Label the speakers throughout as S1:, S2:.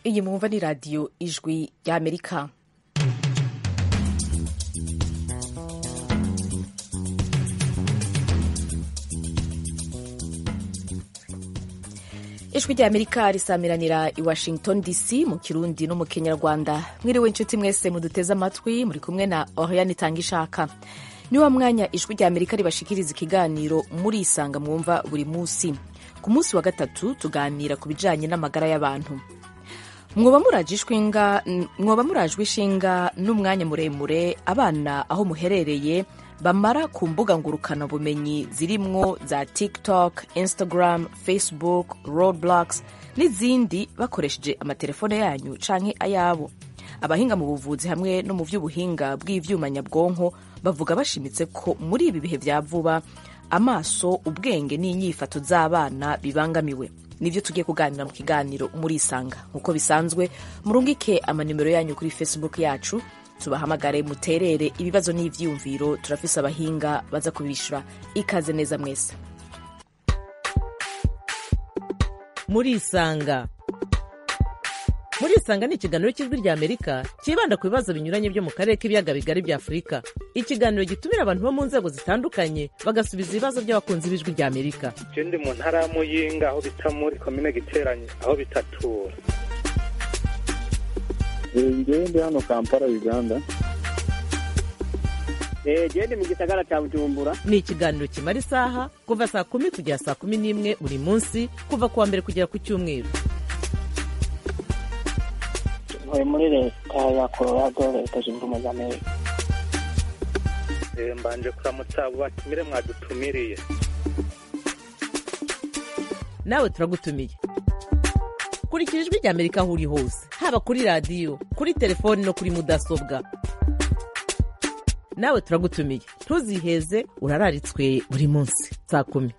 S1: iyi mwumva ni radiyo ijwi ry'amerika ijwi ry'amerika risamiranira i washington dc mu kirundi no mu kenyarwanda mwiriwe inshuti mwese muduteze amatwi muri kumwe na oriane itanga ishaka ni wa mwanya ijwi ry'amerika ribashikiriza ikiganiro murisanga mwumva buri munsi ku munsi wa gatatu tuganira ku bijanye n'amagara y'abantu mwoba murajwe ishinga n'umwanya muremure abana aho muherereye bamara ku mbuga ngurukanabumenyi zirimwo za tiktok instagram facebook roadblocks n'izindi bakoresheje amatelefone yanyu canke ayabo abahinga mu buvuzi hamwe no mu vy'ubuhinga bw'ivyuma nyabwonko bavuga bashimitse ko muri ibi bihe vya vuba amaso ubwenge n'inyifato z'abana bibangamiwe nivyo tugiye kuganira mu kiganiro murisanga nk'uko bisanzwe murungike amanimero yanyu kuri facebook yacu tubahamagare muterere ibibazo n'ivyiyumviro turafise abahinga baza kubishura ikaze neza mwese
S2: murisanga murisanga ni ikiganiro cy'ijwi rya amerika cyibanda ku bibazo binyuranye byo mu karere k'ibiyaga bigari bya afurika ikiganiro gitumira abantu bo mu nzego zitandukanye bagasubiza ibibazo by'abakunzi b'ijwi rya amerika
S3: je ndi mu ntara ya muyinga aho bita muri komine giteranye aho bitatura
S4: ngewe ndi hano kampala uganda
S5: gende mu gisagara cya bujumbura
S2: ni ikiganiro kimara isaha kuva saa kumi kugera saa kumi n'imwe buri munsi kuva ku wa mbere kugera ku cyumweru
S5: ntuye muri leta ya colorado leta zunze ubumwe za amerika
S3: Eh, mbanje kuramutsa abo batumire mwadutumiriye
S2: nawe turagutumiye kurikira ijwi rya amerika aho uri hose haba kuri radiyo kuri telefoni no kuri mudasobwa nawe turagutumiye ntuziheze urararitswe buri munsi saa kumi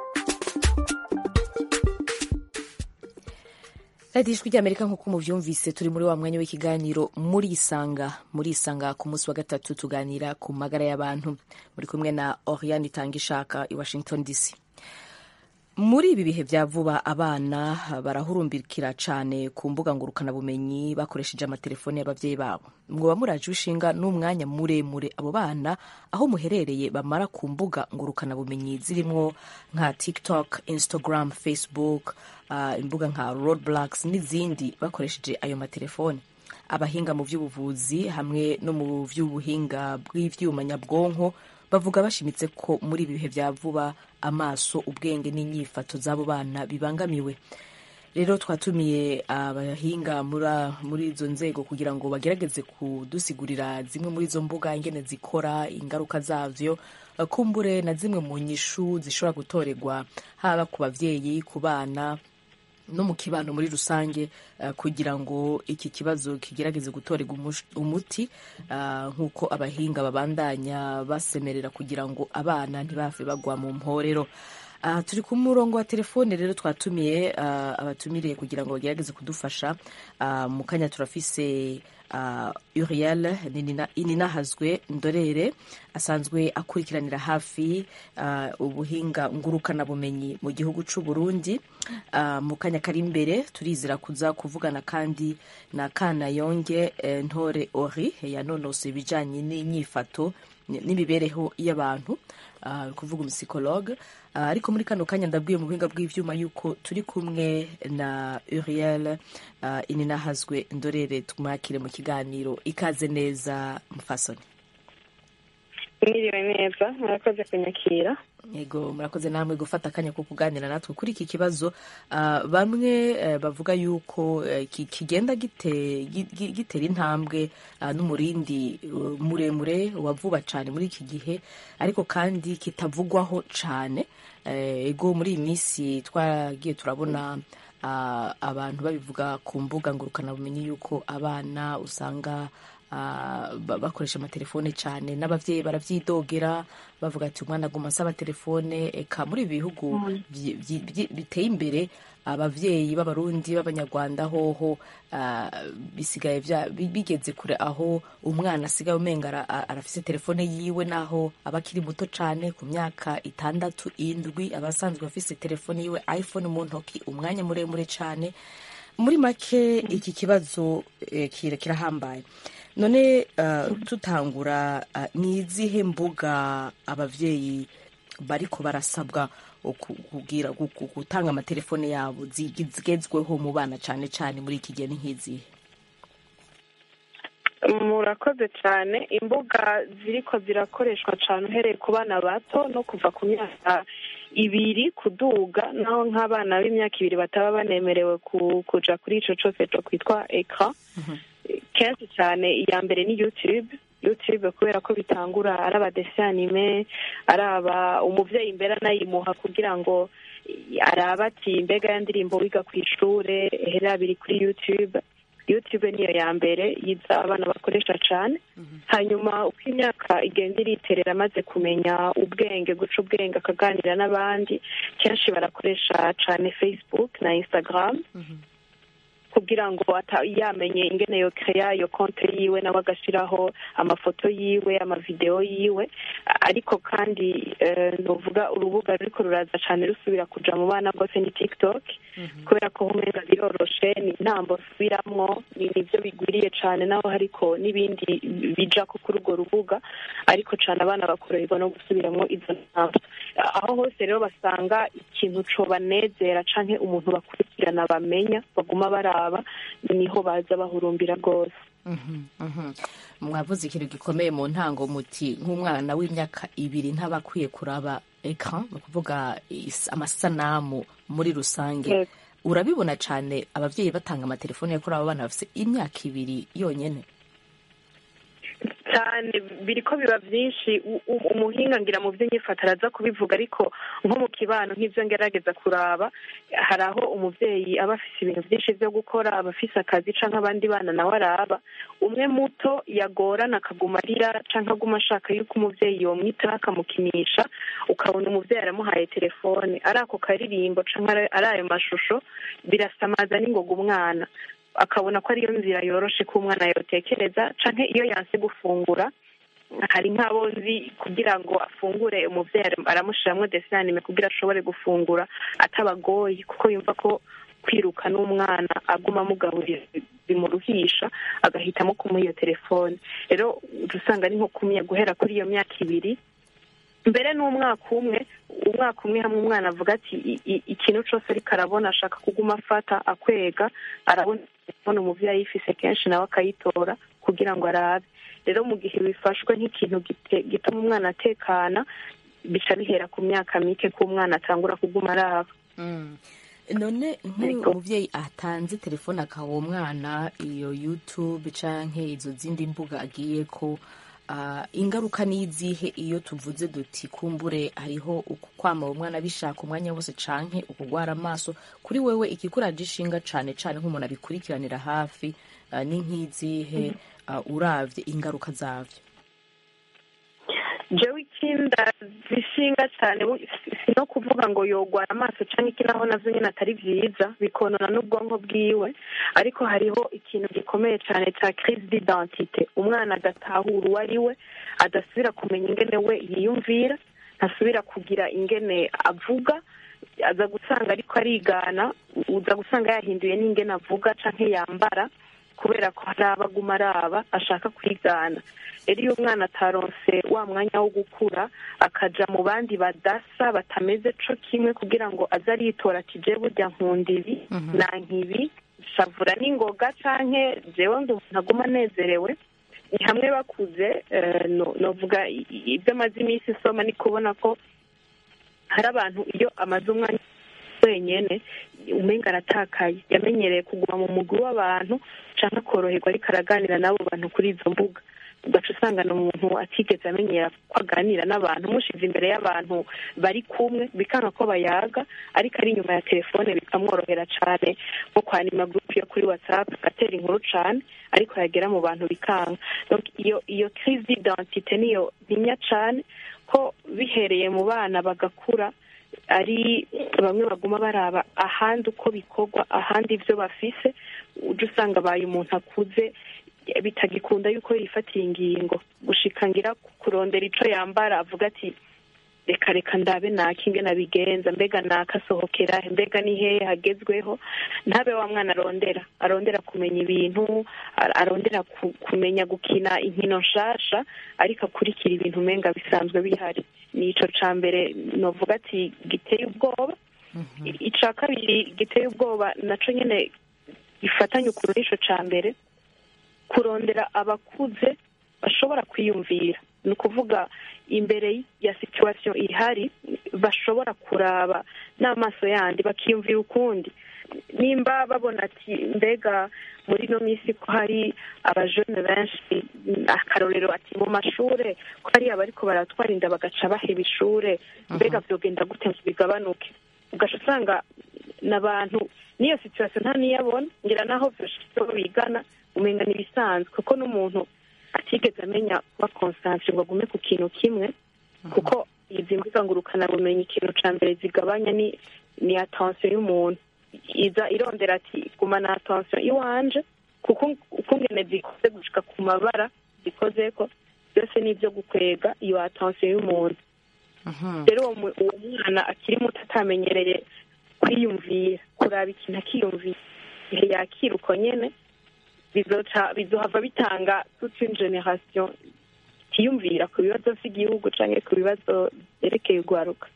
S1: radiyo ijwi ry'amerika nk'uko muvyumvise turi muri wa mwanya w'ikiganiro murisanga murisanga ku munsi wa gatatu tuganira ku magara y'abantu muri kumwe na oriane itanga ishaka i washington dc muri ibi bihe vya vuba abana barahurumbikira cane ku mbuga ngurukanabumenyi bakoresheje amatelefoni y'abavyeyi babo mwoba muraje ushinga n'umwanya muremure abo bana aho muherereye bamara ku mbuga ngurukanabumenyi zirimwo nka tiktok instagram facebook uh, imbuga nka roadblocks n'izindi bakoresheje ayo matelefoni abahinga mu vy'ubuvuzi hamwe no mu vy'ubuhinga bw'ivyuma nyabwonko bavuga bashimitse ko muri ibi bihe vya vuba amaso ubwenge n'inyifato z'abo bana bibangamiwe rero twatumiye abahinga muri izo nzego kugira ngo bagerageze kudusigurira zimwe muri izo mbuga ingene zikora ingaruka zavyo kumbure na zimwe mu nyishu zishobora gutorerwa haba ku bavyeyi ku bana no mu kibano muri rusange uh, kugira ngo iki kibazo kigerageze gutorerwa umuti uh, nk'uko abahinga babandanya basemerera kugira ngo abana ntibave bagwa mu mporero uh, turi ku murongo wa telefone rero twatumiye uh, abatumiriye kugira ngo bagerageze kudufasha uh, mu kanya turafise uh, uriel ininahazwe ndorere asanzwe akurikiranira hafi uh, ubuhinga ngurukanabumenyi mu gihugu c'u Burundi uh, mu kanya kari imbere turizera kuza kuvugana kandi na kana yonge eh, ntore ori yanonose ibijanye n'inyifato n'imibereho y'abantu uh, kuvuga umusikologe uh, ariko muri kano kanya ndabwiye mu buhinga bw'ivyuma yuko turi kumwe na Uriel uh, ininahazwe ndorere tumwakire mu kiganiro ikaze neza mfasoni
S6: mwiriwe neza murakoze kunyakira
S1: yego murakoze namwe gufata akanya ko kuganira natwe kuri iki kibazo uh, bamwe uh, bavuga yuko uh, kigenda gite, gitera intambwe uh, n'umurindi uh, muremure wa vuba cyane muri iki gihe ariko kandi kitavugwaho cyane ego uh, muri iyi minsi twaragiye turabona uh, abantu babivuga ku mbuga ngurukanabumenyi yuko abana usanga bakoresha amatelefone cyane n'ababyeyi barabyidogera bavuga ati umwana aguma asaba telefone eka muri ibi bihugu biteye imbere abavyeyi b'abarundi b'abanyarwanda hoho ah, bisigaye vya- bi- bigeze kure aho umwana asigaye umenga ara- a- arafise telefone yiwe naho aba akiri muto cane ku myaka itandatu indwi aba asanzwe afise telefone yiwe iphone mu ntoki umwanya muremure cane muri make iki kibazo eh, kira- kirahambaye none uh, tutangura uh, ni izihe mbuga abavyeyi bariko barasabwa ku- kugira gu- gu- gutanga amatelefone yabo zi- zigezweho mu bana cane cane muri iki gihe ni nk'izihe
S6: murakoze cyane imbuga ziriko zirakoreshwa cyane uhereye ku bana bato no kuva ku myaka ibiri kuduga naho nk'abana b'imyaka ibiri bataba banemerewe ku- kuja kuri ico cose co kwitwa ekra kenshi cyane iya mbere ni youtube youtube kubera ko bitangura ari abadesi anime ari aba umuvyeyi mbere anayimuha kugira ngo arabe ati mbega ya ndirimbo wiga ku ishure hera biri kuri youtube youtube niyo ya mbere yiza abana bakoresha cyane hanyuma uko imyaka igenda iriterera amaze kumenya ubwenge guca ubwenge akaganira n'abandi kenshi barakoresha cyane facebook na instagram kugira ngo ata- yamenye ingene yo kreya iyo konte yiwe nawe agashyiraho amafoto yiwe amavideo yiwe ariko kandi eh, novuga urubuga ruriko ruraza cyane rusubira kuja mu bana rwose ni tiktok kubera ko umenga biroroshe ni intambo subiramwo ni nivyo bigwiriye cane naho hariko n'ibindi bija ko kuri urwo rubuga ariko cane abana bakoroherwa no gusubiramwo izo ntambo aho hose rero basanga ikintu cobanezera canke umuntu bakurikirana bamenya baguma baraba niho baza bahurumbira rwose
S1: Mhm, mhm. mwavuze ikintu gikomeye mu ntango muti nk'umwana w'imyaka ibiri ntaba akwiye kuraba ekran ni ukuvuga is- amasanamu muri rusange
S6: Yego.
S1: urabibona cyane ababyeyi batanga amatelefone yo kuri abo bana bafite imyaka ibiri yonyine
S6: cyane biriko biba byinshi u- u- umuhinga ngira mu by'inyifato araza kubivuga ariko nko mu kibano nk'ibyo ngerageza kuraba hari aho umuvyeyi aba afise ibintu byinshi byo gukora aba afise akazi canke abandi bana nawe araba umwe muto yagorana akaguma arira canke aguma ashaka yuko umuvyeyi yomwitaho akamukinisha ukabona umuvyeyi aramuhaye telefone ari ako karirimbo canke ari ari ayo mashusho birasamaza n'ingoga umwana akabona ko ariyo nzira yoroshe ko umwana yotekereza canke iyo yanse gufungura hari nk'abo nzi kugira ngo afungure umuvyeyi aramushiramwo desanime kugira ashobore gufungura atabagoye kuko yumva ko kwiruka n'umwana aguma amugaburira bimuruhisha agahitamo kumuha iyo telefone rero uca usanga ni nko kumya guhera kuri iyo myaka ibiri mbere n'umwaka umwe umwaka umwe hamwe umwana avuga ati "I- i- ikintu cyose ariko arabona ashaka kuguma afata akwega arabona telefone umuvyeyi ayifise kenshi nawe akayitora kugira ngo arabe rero mu gihe bifashwe nk'ikintu gite- gituma umwana atekana bica bihera ku myaka mike ko umwana atangura kuguma araba
S1: none nk'uyu
S6: Ariko-
S1: umubyeyi atanze telefone akaha uwo mwana iyo youtube canke izo zindi mbuga agiye ko ah, ingaruka ni izihe iyo tuvuze duti kumbure hariho uku kwama uwo mwana bishaka umwanya wose canke ukugwara amaso kuri wewe ikikuraje ishinga cane cane nk'umuntu abikurikiranira hafi ah, ni nk'izihe ah, uravye ingaruka zavyo
S6: jewe ikinda zishinga cyane bu- si si no kuvuga ngo yogwara amaso cyangwa iki naho navyo nyine atari vyiza bikonona n'ubwonko bwiwe ariko hariho ikintu gikomeye cyane cya crise d'identité umwana agatahura uwo ari we adasubira kumenya ingene we yiyumvira ntasubira kugira ingene avuga aza gusanga ariko arigana uza gusanga yahinduye n'ingene avuga canke yambara kubera ko hari abaguma araba ashaka kwigana rero iyo umwana ataronse wa mwanya wo gukura akaja mu bandi badasa batameze co kimwe kugira ngo aze aritora ati je burya nkunda ibi nanka ibi shavura n'ingoga canke jewe ndi umuntu aguma anezerewe ni hamwe bakuze eh, no- novuga i- i- ibyo amaze iminsi isoma ni kubona ko hari abantu iyo amaze umwanya wenyene umenga aratakaye yamenyereye kuguma mu mugwi w'abantu canke akoroherwa ariko araganira n'abo bantu kuri izo mbuga ugaca usanga ni umuntu atigeze amenyera ko aganira n'abantu mushize imbere y'abantu bari kumwe bikanga ko bayaga ariko ari inyuma ya telefone bikamworohera cane nko kwanima gurupe yo kuri whatsapp agatera inkuru cane ariko yagera mu bantu bikanga Donc iyo iyo crise d'identité niyo ntinya cane ko bihereye mu bana bagakura ari bamwe baguma baraba ahandi uko bikorwa ahandi ibyo bafise ujya usanga abaye umuntu akuze bitagikunda yuko yifatira ingingo gushika ngira kurondera ico yambara avuga ati reka reka ndabe naka ingene abigenza mbega naka asohokera he mbega ni hehe hagezweho ntabe wa mwana arondera arondera kumenya ibintu ar- arondera ku- kumenya gukina inkino nshasha ariko akurikira ibintu umenga bisanzwe bihari ni ico ca mbere novuga ati giteye ubwoba I- ica kabiri giteye ubwoba naco nyene gifatanye ukuru n'ico ca mbere kurondera abakuze bashobora kwiyumvira ni ukuvuga imbere ya situation ihari bashobora kuraba n'amaso yandi bakiyumvira ukundi nimba babona ati mbega muri ino minsi ko hari abajene benshi akarorero ati mu mashure ko hari abariko baratwara inda bagaca baheba ishure mbega vyogenda gute ngo bigabanuke ugaca usanga n'abantu n'iyo situation nta niyabona ngira naho vyoshitseho bigana umenga n'ibisanzwe kuko n'umuntu atigeze amenya kuba concentre ngo agume ku kintu kimwe kuko izi mbuga ngurukanabumenyi ikintu ca mbere zigabanya ni ni attention y'umuntu iza irondera ati gumana attention iwanje kuko ukungene zikoze gushika ku mabara zikozeko byose ni ibyo gukwega iyo attention y'umuntu rero uwo mu- uwo mwana akiri muto atamenyereye kwiyumvira kuraba ikintu akiyumvira igihe yakira uko nyene bizoca bizohava bitanga toute une generation itiyumvira ku bibazo vy'igihugu canke ku bibazo vyerekeye urwaruka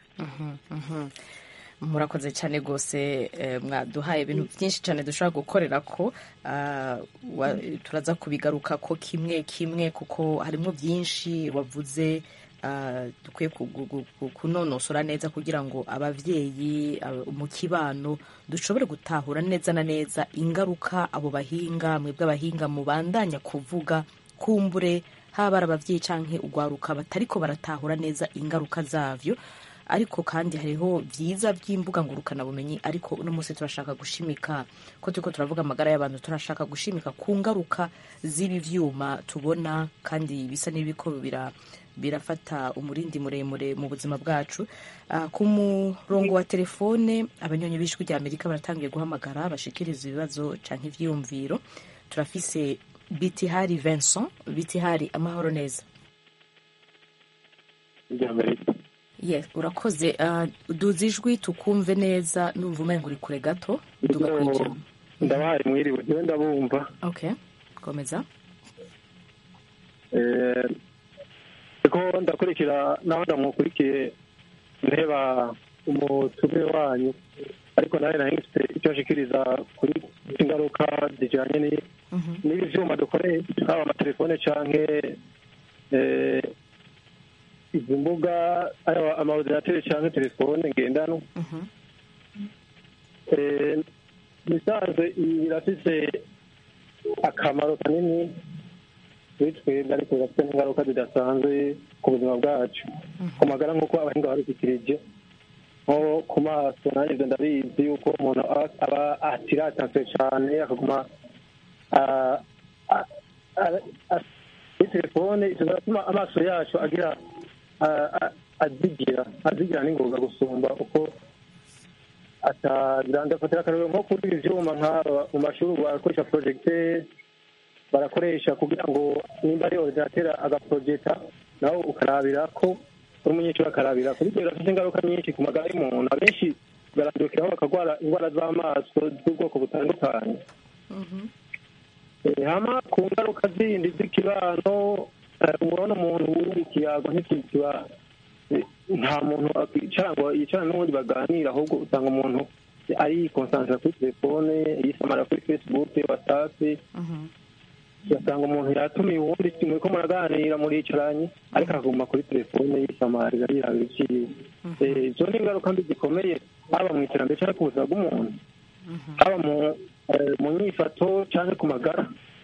S1: murakoze cyane rwose eh, mwaduhaye ibintu byinshi cyane dushobora gukorera ko ah, wa- turaza kubigaruka ko kimwe kimwe kuko harimo byinshi wavuze ah, dukwiye ku- gu- gu- gu- kunonosora neza kugira ngo ababyeyi aba- mu kibano dushobore gutahura neza na neza ingaruka abo bahinga mwebwe abahinga mubandanya kuvuga kumbure haba ari ababyeyi canke urwaruka batariko baratahura neza ingaruka zavyo ariko kandi hariho byiza by'imbuga ngurukanabumenyi ariko uno munsi turashaka gushimika ko turiko turavuga amagara y'abantu turashaka gushimika ku ngaruka z'ibi vyuma tubona kandi bisa n'ibiko bira birafata umurindi muremure mu buzima bwacu Ah, ku murongo wa telefone abanyonyi b'ijwi rya amerika baratangiye guhamagara bashikiriza ibibazo canke ivyiyumviro turafise bitihari vincent bitihari amahoro neza Yes, urakoze uh, duza ijwi tukumve neza numva umenga uri kure gato duga kwijama
S4: ndabahaye mwiriwe niwe ndabumva
S1: okay komeza
S4: Eh, ariko ndakurikira naho ndamukurikiye ndeba umutume wanyu ariko nawe nari mfite icyo nshikiriza kuri ingaruka zijyanye ni- n'ibi vyuma dukoresha haba amatelefone canke eh, izi mbuga aya amaordinateri canke telefone ngendanwa Eh, bisanzwe ibi birafise akamaro kanini kuri twebwe ariko birafite n'ingaruka zidasanzwe ku buzima bwacu ku magara nk'uko abahinga babishyikirije nko ku maso nanjye ndabizi yuko umuntu aba- aba atiratanse cyane akaguma ah, ah, ah, ah, kuri telefone ishobora gutuma amaso yacu agira ah, ah, azigira azigira n'ingoga gusumba uko atagira ndafatira akarero nko kuri ibi vyuma nk'aba mu mashuri barakoresha projecteur barakoresha kugira ngo nimba ari ordinateur agaprojecta nawe ukarabira ko uri umunyeshuri akarabira kuri ibyo birafite ingaruka nyinshi ku magara y'umuntu abenshi barandukiraho bakarwara indwara z'amaso z'ubwoko butandukanye Eh, hama ku ngaruka zindi z'ikibano eh, urabona umuntu wuri ikiyago ntikiba eh, nta muntu yicara ngo yicara n'ubundi baganira ahubwo usanga umuntu ari konsantra kuri telefone yisamara kuri facebook whatsapp ugasanga umuntu yatumiye uwundi muri ko muraganira muricaranye ariko akaguma kuri telefone yisamarira yirabira iciwe Eh, izo ni ingaruka mbi zikomeye haba mu iterambere cyangwa ku buzima bw'umuntu haba mu eh, mu nyifato cyangwa ku magara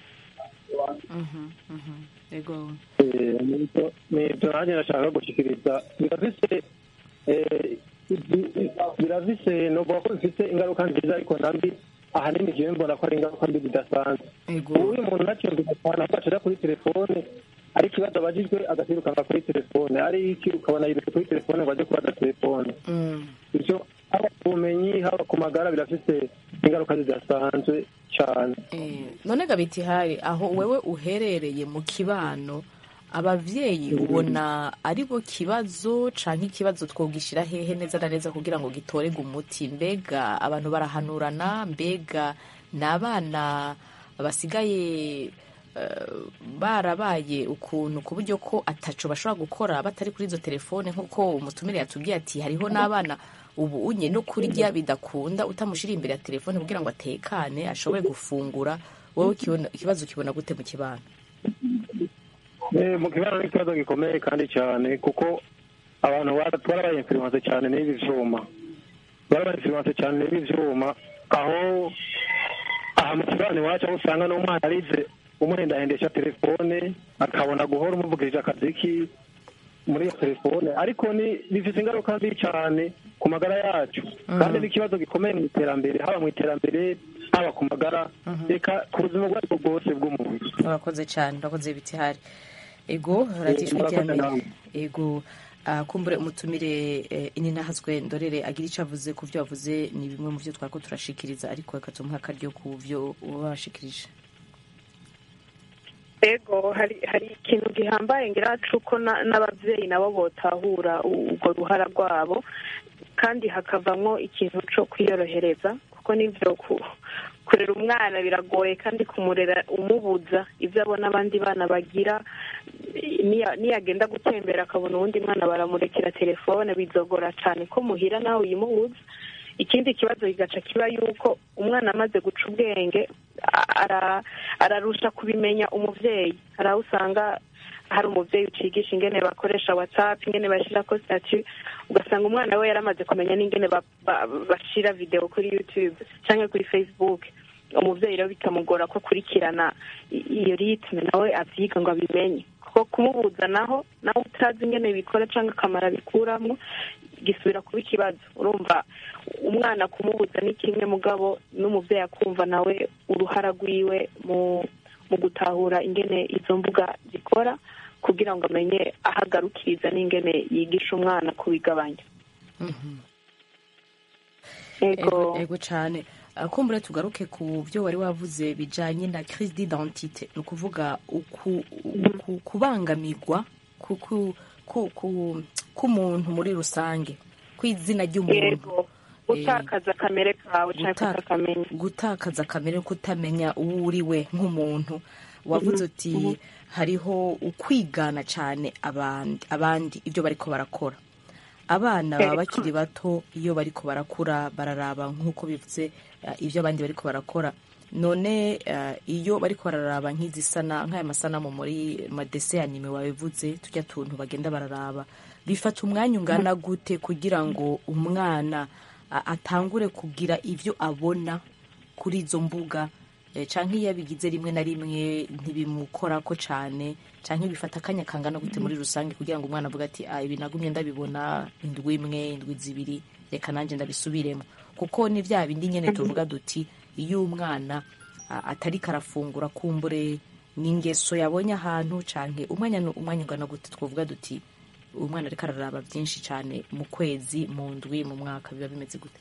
S1: yego
S4: Eh, nibyo nibyo nanjye nashaka gushyikiriza birafise eh, izi- birafise novuga ko bifite ingaruka nziza ariko nambi ahanini jewe mbona ko ari ingaruka mbi zidasanzwe
S1: yego
S4: ubu uyu muntu ntacyumvika cyane ahubwo acara kuri telefone ari ikibazo abajijwe agasirukanga kuri telefone ari iki ukabona yirutse kuri telefone ngo ajye kubaza telefone
S1: Mm.
S4: bityo haba ku bumenyi haba ku magara birafite ingaruka zidasanzwe cyane
S1: Eh, none gabiti hari aho wewe uherereye mu kibano abavyeyi ubona ari bo kibazo canke ikibazo twogishira hehe neza na neza kugira ngo gitorerwe umuti mbega abantu barahanurana mbega ni abana basigaye eh, barabaye ukuntu ku buryo ko ataco bashobora gukora batari kuri izo telefone nk'uko umutumire yatubwiye ati hariho n'abana ubu unye no kurya bidakunda utamushira imbere ya telefone kugira ngo atekane ashobore gufungura wowe kibona- ikibazo kibona gute mu kibano
S4: Eh, mu kibano ni ikibazo gikomeye kandi cyane kuko abantu bara- twarabaye influence cyane n'ibi vyuma barabaye influence cyane n'ibi vyuma aho aha mu kibano iwacu aho usanga n'umwana arize umuhendahendesha telefone akabona guhora umuvugirije akaziki muri iyo telefone ariko ni bifite ingaruka mbi cyane ku magara yacu kandi ni ikibazo gikomeye mu iterambere haba mu iterambere haba ku magara reka ku buzima ubwo aribwo bwose bw'umuntu
S1: urakoze cyane urakoze ibiti hari ego ratishwe
S4: murakoze
S1: iterambere
S4: namwe.
S1: ego ah, kumbure umutumire eh, ininahazwe ndorere agira icyo avuze ku byo wavuze ni bimwe mu byo twariko turashikiriza ariko reka tumuhe akaryo ku byo uba washikirije
S6: ego hari hari ikintu gihambaye ngira cuko na- n'abavyeyi nabo botahura u- urwo ruhara rwabo kandi hakavamwo ikintu co kwiyorohereza kuko nivyo ku- kurera umwana biragoye kandi kumurera umubuza ivyo abona abandi bana bagira niya- niyagenda gutembera akabona uwundi mwana baramurekera telefone bizogora cane ko muhira nawe uyimubuza ikindi kibazo kigaca kiba yuko umwana amaze guca ubwenge ara- ararusha kubimenya umuvyeyi hari aho usanga hari umuvyeyi ucigisha ingene bakoresha whatsapp ingene bashirako statut ugasanga umwana we yaramaze kumenya n'ingene ba- ba- bashira video kuri youtube canke kuri facebook umuvyeyi rero bikamugora ko akurikirana i- iyo ritme nawe avyiga ngo abimenye kuko kumubuza naho nawe utazi ingene bikora canke akamaro abikuramwo gisubira kuba ikibazo urumva umwana kumubuza ni kimwe mugabo n'umuvyeyi akumva nawe uruhara rwiwe mu mu gutahura ingene izo mbuga zikora kugira ngo amenye aho agarukiriza n'ingene yigisha umwana kubigabanya
S1: ego ego cyane Ah, kumbure tugaruke ku byo wari wavuze bijanye na crise d'identité ni ukuvuga uku- uku- kubangamirwa ku- ku- ku- ku- k'umuntu muri rusange kw'izina ry'umuntu
S6: yego gutakaza kamere kawe canke
S1: Gutaka-
S6: kutakamenya
S1: gutakaza kamere kutamenya uwo uri we nk'umuntu wavuze uti hariho ukwigana cyane abandi abandi ibyo bariko barakora abana baba
S6: Yego.
S1: bakiri bato iyo bariko barakura bararaba nk'uko bivuze eh, ibyo abandi bariko barakora none eh, iyo bariko bararaba nk'izisana nk'aya masanamu muri madese anime wabivuze tujya tuntu bagenda bararaba bifata umwanya ungana gute kugira ngo umwana a- atangure kugira ibyo abona kuri izo mbuga eh, canke iyo abigize rimwe na rimwe ntibimukorako cane canke bifata akanya kangana gute muri rusange kugira ngo umwana avuge ati ah, ibi nagumye ndabibona indwi imwe indwi zibiri reka nanjye ndabisubiremo kuko ni vya bindi nyene tuvuga duti iyo umwana a- atariko arafungura kumbure n'ingeso yabonye ahantu canke umwanya nu- umwanya ungana gute twovuga duti umwana ariko araraba byinshi cyane mu kwezi mu ndwi mu mwaka biba bimeze gute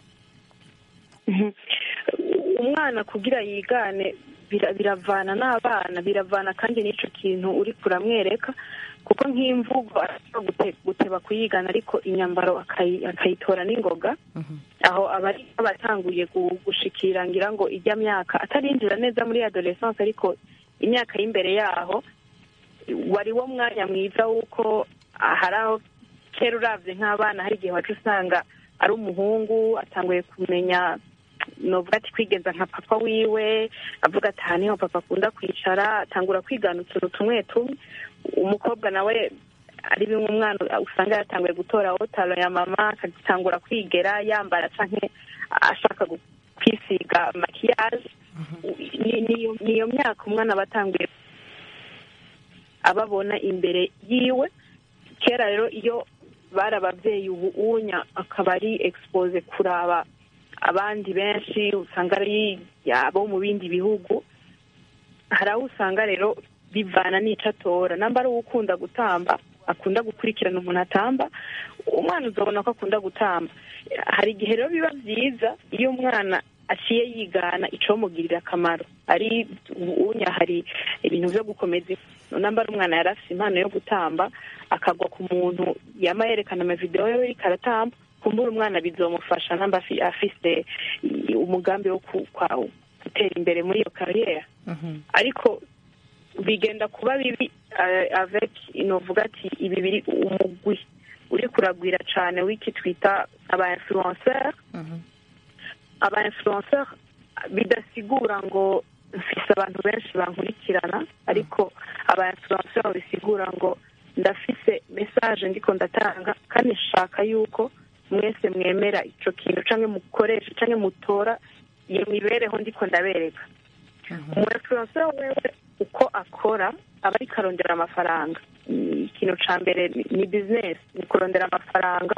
S6: umwana kugira yigane bira- biravana n'abana biravana kandi n'ico kintu uri kuramwereka kuko nk'imvugo ashobora gute- guteba kuyigana ariko inyambaro akayi- akayitora n'ingoga aho aba ari abatanguye gu- gushikira ngira ngo ijya myaka atarinjira neza muri adolescence ariko imyaka y'imbere yaho wari wo mwanya mwiza w'uko ah, hari aho kera uravye nk'abana hari igihe waca usanga ari umuhungu atanguye kumenya novuga ati kwigenza nka papa wiwe avuga ati aha niho papa akunda kwicara atangura kwigana utuntu tumwe tumwe umukobwa nawe ari bimwe umwana usanga yatanguye gutora otaro ya mama akagitangura kwigera yambara canke ashaka gu- kwisiga makiyaje Ni- niyo niyo myaka umwana aba atanguye ababona imbere yiwe kera rero iyo bari ababyeyi ubu unya akaba ari expose kuraba abandi benshi usanga ari abo mu bindi bihugu hari aho usanga rero bivana n'ico atora namba ari uwukunda gutamba akunda gukurikirana umuntu atamba umwana uzabona ko akunda gutamba hari igihe rero biba byiza iyo umwana aciye yigana icomugirira akamaro ari unya hari ibintu byo gukomeza namba ari umwana yari afite impano yo gutamba akagwa ku muntu yama yerekana amavidewo yo ariko aratamba kumbura umwana bizomufasha namba afi- afise i- umugambi wo ku- kwa- gutera imbere muri iyo kariyeri ariko bigenda kuba bibi eh, avec novuga ati ibi biri umugwi uri kuragwira cane w'iki twita aba influenceur aba influenceur bidasigura ngo mfise abantu benshi bankurikirana ariko aba influenceur bisigura ngo ndafise message ndiko ndatanga kandi nshaka yuko mwese mwemera ico kintu canke mukoresha canke mutora iyo mibereho ndiko ndabereka umu influencer wewe uko akora aba ariko arondera amafaranga Mm, ikintu ca mbere ni- ni business ni kurondera amafaranga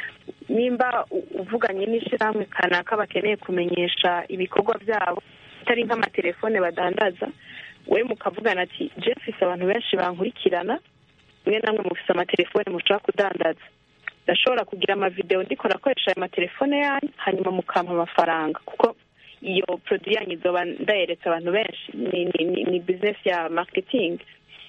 S6: nimba u- uvuganye n'ishirahamwe kanaka bakeneye kumenyesha ibikorwa byabo atari nk'amatelefone badandaza we mukavugana ati je mfise abantu benshi bankurikirana mwe namwe mufise amatelefone mushobora kudandaza ndashobora kugira amavideo ndiko nakoresha ayo matelefone yanyu hanyuma mukampa amafaranga kuko iyo produit yanyu izoba ndayeretse abantu benshi ni, ni, ni, ni business ya marketing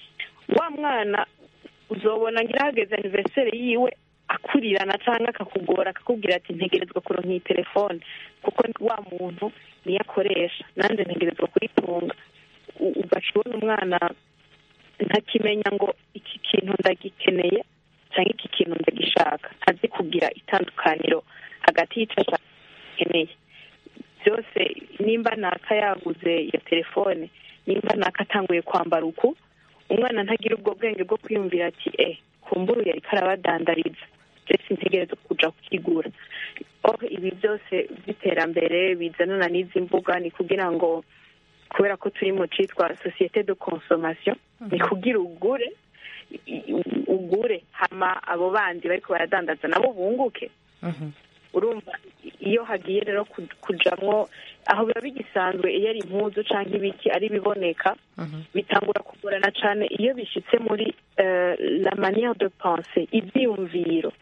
S6: wa mwana uzobona ngira hageze anniversaire yiwe akurirana cyangwa akakugora akakubwira ati ntegerezwa kuronka iyi telefone kuko wa muntu niyo akoresha nanjye ntegerezwa kuyitunga U- ugaca ubona umwana ntakimenya ngo iki kintu ndagikeneye cyangwa iki kintu ndagishaka ntazi kugira itandukaniro hagati y'icyo ashaka akeneye byose nimba naka yaguze iyo telefone nimba naka atanguye kwambara uku umwana ntagira ubwo bwenge bwo kwiyumvira ati eh kumbura yari karabadandariza ndetse ntegereza kuja kukigura oh ibi byose by'iterambere bizanana n'izi mbuga ni kugira ngo kubera ko turi mu citwa societe de consommation ni kugira ugure i- i- ugure hama abo bandi bariko baradandaza nabo bunguke urumva iyo hagiye rero ku- kujamwo aho biba bigisanzwe iyo ari impuzu canke ibiki ari biboneka bitangura kugorana cane iyo bishitse muri eh, la manière de penser ivyiyumviro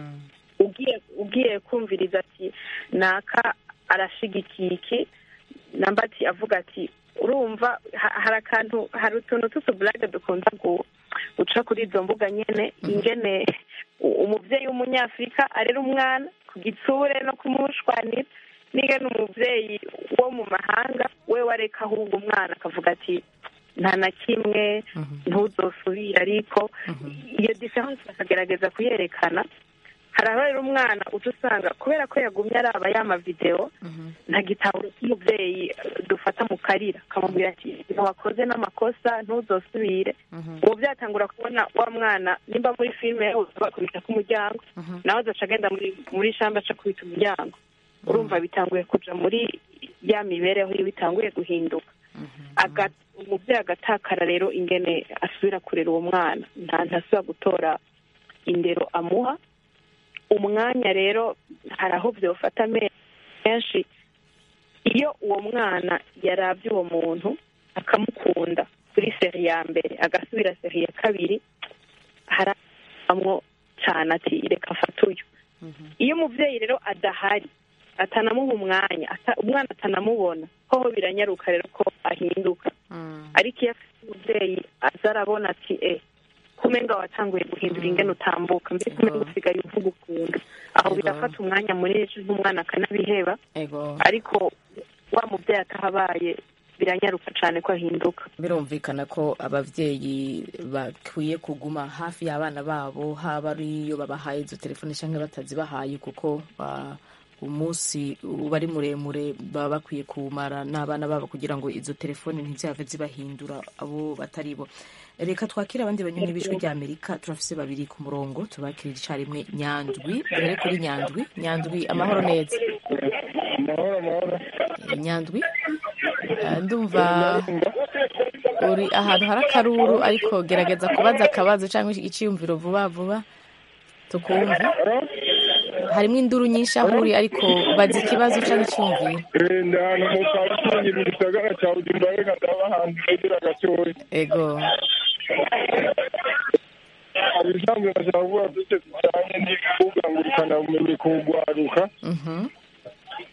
S6: ugiye ugiye kumviriza ati naka arashigikiye iki namba ati avuga ati urumva ha- hari akantu hari utuntu tw'utuburage dukunda gu- guca kuri izo mbuga nyene ingene u- umuvyeyi w'umunyafurika arera umwana ku gitsure no kumushwanira n'ingene umuvyeyi wo mu mahanga we wareka ahubwo umwana akavuga ati nta na kimwe ntuzosubire ariko iyo diference bakagerageza kuyerekana hari aho rero umwana uca usanga kubera ko yagumye araba ya mavidewo nta gitabo cy'umubyeyi dufata mu karira akamubwira ati ntiwakoze n'amakosa ntuzosubire ubu byatangura kubona wa mwana nimba muri filime bakubita k'umuryango nawe azaca agenda muri muri shamba aca kubita umuryango urumva bitanguye kuja muri ya mibereho iyo bitanguye guhinduka Aga- umubyeyi agatakara rero ingene asubira kurera uwo mwana nta ntasubira gutora indero amuha umwanya rero hari aho byofata menshi iyo uwo mwana yarabye uwo muntu akamukunda kuri seri ya mbere agasubira seri ya kabiri haramwo cyane ati reka mfate uyu iyo umubyeyi rero adahari atanamuha umwanya ata- umwana atanamubona hoho biranyaruka rero ko ahinduka ariko iyo afite umubyeyi aza arabona ati e kumenga watanguye guhindura ingene utambuka mbese kumenga usigaye uvuga ukuntu aho
S1: Ego.
S6: birafata umwanya munini n'umwana akanabiheba
S1: ego
S6: ariko wa mubyeyi atahabaye biranyaruka cyane ko ahinduka
S1: birumvikana ko ababyeyi bakwiye kuguma hafi y'abana babo haba ari iyo babahaye izo telefone cyangwa batazibahaye kuko ah, umunsi uba ari muremure baba bakwiye kuwumara n'abana babo kugira ngo izo telefone ntizihave zibahindura abo batari bo reka twakire abandi banyoni b'ijwi rya amerika turafise babiri ku murongo tubakirira icyarimwe nyandwi duhere kuri nyandwi nyandwi amahoro neza
S7: amahoro amahoro
S1: Eh, nyandwi eh, ndumva uri ahantu hari akaruru ariko gerageza kubaza akabazo cyangwa icyiyumviro vuba vuba tukumve harimo induru nyinshi aho uri ariko baza ikibazo cyangwa icyiyumviro
S7: Eh, ndi ahantu mu parikingi mu gisagara cya bujumbura reka ndaba ahantu hegera gatoya
S1: ego
S7: hari ibisanzwe ndashaka kuvuga byose bijyanye n'imbuga ngurukanabumenyi ku rwaruka
S1: Mhm.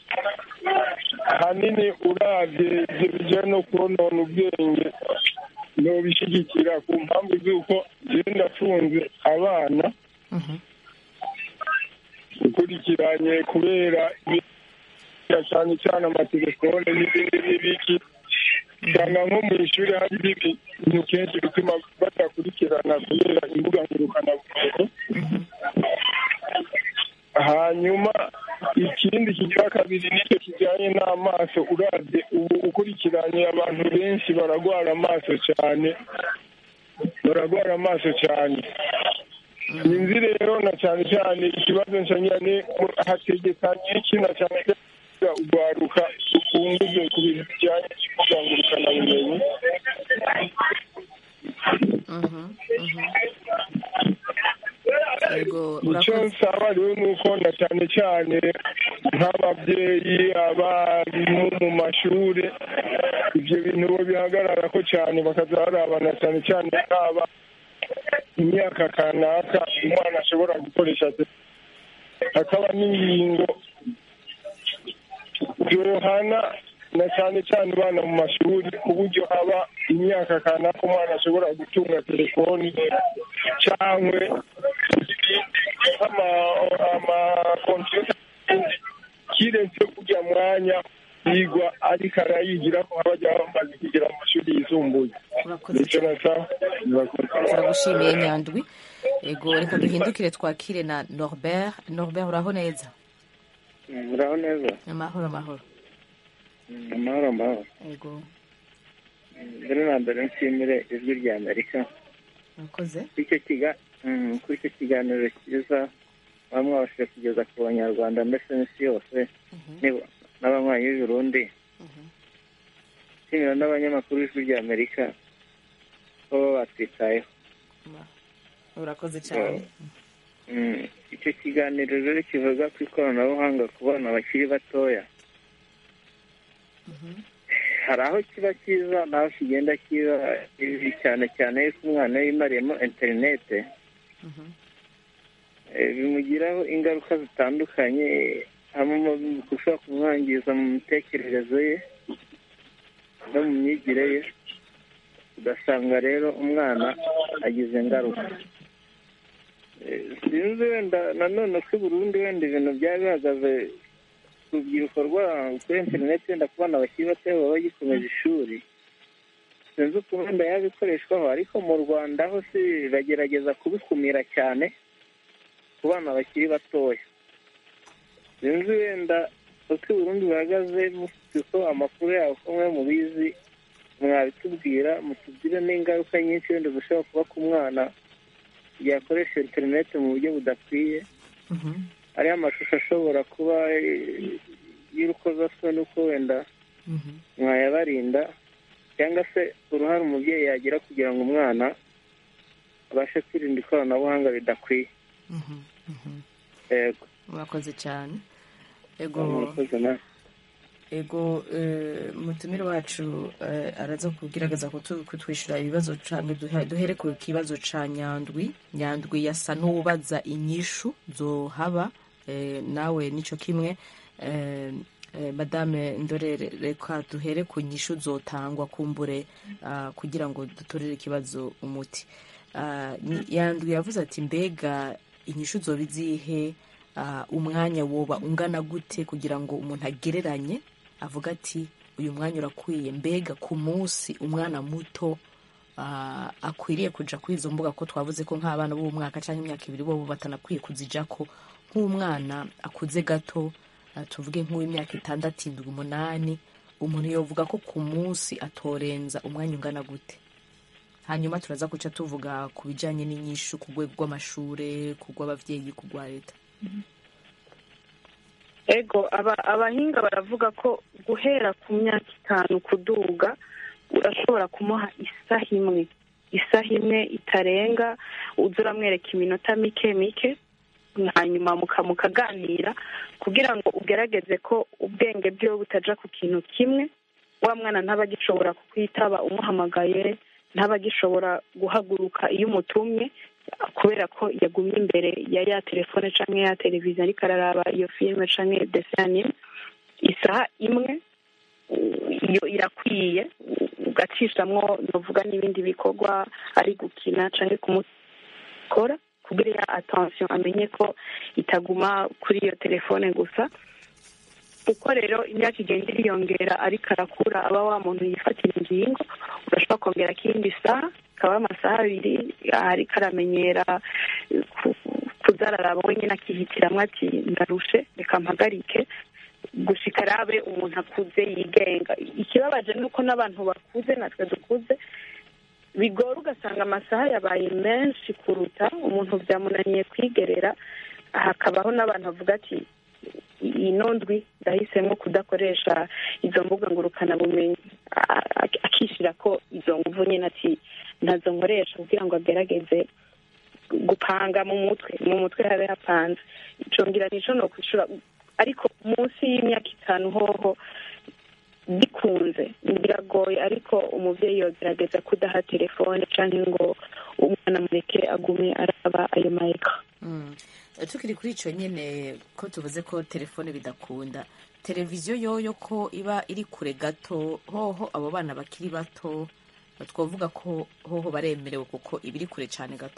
S7: ahanini uravye ivyo bijanye no konona ubwenge nobishyigikira ku mpamvu z'uko jewe ndafunze abana ukurikiranye kubera ibintu cyane cyane amatelefone n'ibindi n'ibiki usanga nko mu ishuri hari ibintu kenshi bituma badakurikirana kubera imbuga ngurukanabumenyi hanyuma ikindi kigira kabiri nicyo kijyanye n'amaso uravye ubu ukurikiranye abantu benshi baragwara amaso cyane baragwara amaso cyane sinzi rero na cyane cyane ikibazo nshanyane hategekanye iki na cyane cyane urwaruka rukunguze ku bintu bijyanye n'imbuga ngurukanabumenyi
S1: Yego,
S7: icyo
S1: urakoze.
S7: nsaba rero ni uko na cyane cyane nk'ababyeyi abarimu mu mashuri ibyo bintu bo bihagarara ko cyane bakaza barabana cyane cyane haba imyaka kanaka umwana ashobora gukoresha te- hakaba n'ingingo zohana na cyane cyane abana mu mashuri ku buryo haba imyaka kanaka umwana ashobora gutunga telefoni cyangwa amakompiyuta kiretse kujya mwanya yigwa ariko arayigira ko haba ajya bamaze kugera mu mashuri yisumbuye
S1: Urakoze
S7: nicyo nasaba murakoze
S1: turagushimiye nyandwi ego reka duhindukire twakire na norbert norbert uraho neza
S3: muraho neza
S1: amahoro amahoro
S3: amahoro amahoro
S1: ego
S3: mbere na mbere nshimire ijwi rya amerika
S1: urakoze
S3: kuri icyo kiga mm, kuri icyo kiganiro cyiza baba mwabashije kugeza ku banyarwanda ndetse n'isi yose niba- n'abanywanyi b'i burundi nshimira n'abanyamakuru b'ijwi rya amerika ko baba batwitayeho
S1: urakoze cyane
S3: Mm, icyo kiganiro rero kivuga ku ikoranabuhanga ku bana bakiri batoya hari aho kiba cyiza n'aho kigenda kiba bibi cyane cyane yuko umwana yimariyemo interinete eh, bimugiraho ingaruka zitandukanye harimo gushobora kumwangiza mu mitekerereze ye no mu myigire ye ugasanga rero umwana agize ingaruka Eh, sinzi wenda nanone ko i burundi wenda ibintu byaba bihagaze ku rubyiruko rwabo kuri interineti wenda ku bana bakiri bato baba bagikomeje ishuri sinzi ukuntu wenda yaba ikoreshwaho ariko mu rwanda ho si bagerageza kubikumira cyane ku bana bakiri batoya sinzi wenda uko i burundi bihagaze mufite ko amakuru yabo ko mwe mubizi mwabitubwira mutubwire n'ingaruka nyinshi wenda zishobora kuba ku mwana yakoresha interineti mu buryo budakwiye hariho amashusho ashobora kuba eh, y'urukozasoni uko wenda mwayabarinda cyangwa se uruhare umubyeyi yagira kugira ngo umwana abashe kwirinda ikoranabuhanga ridakwiye yego
S1: urakoze cyane ego
S3: murakoze nawe
S1: ego eh, mutumire wacu eh, araza kugerageza kutu- kutwishyura ibibazo canke duhe- duhere ku kibazo ca nyandwi nyandwi yasa n'ubaza inyishu zohaba eh, nawe nico kimwe eh, eh, madame ndorere reka duhere ku nyishu zotangwa kumbure ah, kugira ngo dutorere ikibazo umuti Ah, ni- yandwi yavuze ati mbega inyishu zoba izihe Ah, umwanya woba ungana gute kugira ngo umuntu agereranye avuga ati uyu mwanya urakwiye mbega ku munsi umwana muto ah, akwiriye kuja kuri izo mbuga ko twavuze ko nk'abana b'umwaka cyangwa imyaka ibiri bo batanakwiye kuzijako nk'umwana akuze gato ah, tuvuge nk'uw'imyaka itandatu indwi umunani umuntu yovuga ko ku munsi atorenza umwanya ungana gute hanyuma turaza guca tuvuga ku bijyanye n'inyishu ku rwego rw'amashure ku rw'ababyeyi ku rwa leta
S6: ego aba abahinga baravuga ko guhera ku myaka itanu kuduga urashobora kumuha isaha imwe isaha imwe itarenga uza uramwereka iminota mike mike hanyuma muka mukaganira kugira ngo ugerageze ko ubwenge bwiwe butaja ku kintu kimwe wa mwana ntaba agishobora kukwitaba umuhamagaye ntaba agishobora guhaguruka iyo umutumye kubera ko yagumye imbere ya ya telefone cyangwa ya televiziyo ariko araraba iyo filime cyangwa dessin anime isaha imwe uh, iyo irakwiye ugacishamwo novuga n'ibindi bikorwa ari gukina canke kumukora kugira ya attention amenye ko itaguma kuri iyo telefone gusa uko rero imyaka igenda iriyongera ariko arakura aba wa muntu yifatira ingingo urashobora kongera akindi saha kaba amasaha abiri ariko aramenyera ku- kuza araraba wenyine akihitiramwo ati ndarushe reka mpagarike gushika arabe umuntu akuze yigenga ikibabaje ni uko n'abantu bakuze natwe dukuze bigora ugasanga amasaha yabaye menshi kuruta umuntu byamunaniye kwigerera hakabaho n'abantu bavuga ati ino ndwi ndahisemo kudakoresha izo mbuga ngurukanabumenyi A- a- akishyira ko izo nguvu nyine ati ntazo nkoresha kugira ngo agerageze gupanga mu mutwe mu mutwe habe hapanze ico ngira nico no kwishura ariko munsi y'imyaka itanu hoho bikunze biragoye ariko umuvyeyi yogerageza kudaha telefone canke ngo umwana mureke agume araba ayo mayeka
S1: Mm. tukiri kuri icyo nyine ko tuvuze ko telefone bidakunda televiziyo yoyo ko iba iri kure gato hoho abo bana bakiri bato twavuga ko hoho baremerewe kuko iba iri kure cyane gato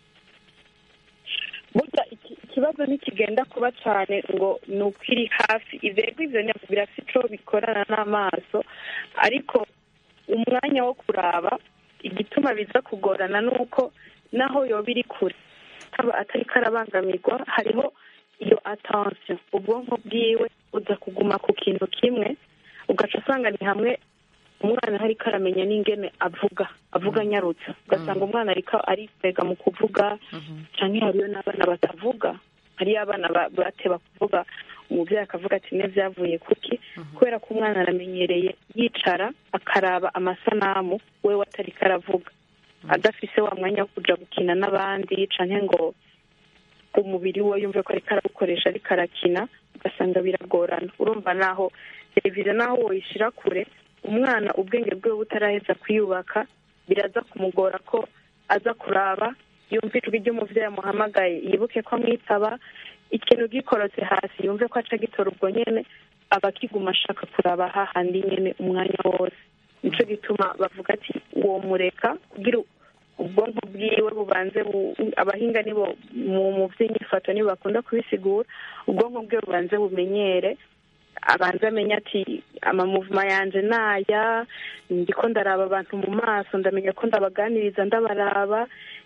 S6: burya iki- ikibazo ntikigenda kuba cyane ngo ni uko iri hafi ibego ivyo nyabwo birafite ico bikorana n'amaso ariko umwanya wo kuraba igituma biza kugorana ni uko naho yoba iri kure aba atari karabangamirwa hariho iyo attention ubwonko bwiwe uza kuguma ku kintu kimwe ugaca usanga ni hamwe umwana ariko aramenya n'ingene avuga avuga anyarutsa ugasanga umwana ariko arikwega mu kuvuga cyangwa hariyo n'abana batavuga hariyo abana ba- bateba kuvuga umubyeyi akavuga ati ne byavuye kuki kubera ko umwana aramenyereye yicara akaraba amasanamu we atari karavuga adafise wa mwanya wo kuja gukina n'abandi canke ngo umubiri we yumve ko ariko arawukoresha ariko arakina ugasanga biragorana urumva naho televiziyo naho woyishira kure umwana ubwenge bwe butaraheza kwiyubaka biraza kumugora ko aza kuraba yumva ijwi ry'umuvyeyi amuhamagaye yibuke ko amwitaba ikintu gikorotse hasi yumve ko aca gitora ubwo nyene aba akiguma ashaka kuraba hahandi nyene umwanya wose nico gituma bavuga ati uwo mureka kugira ubwonko bwiwe bubanze bu- abahinga nibo mu mu by'inyifato nibo bakunda kubisigura ubwonko bwe bubanze bumenyere abanze amenye ati amamuvuma yanje naya ndiko ndaraba abantu mu maso ndamenya ko ndabaganiriza ndabaraba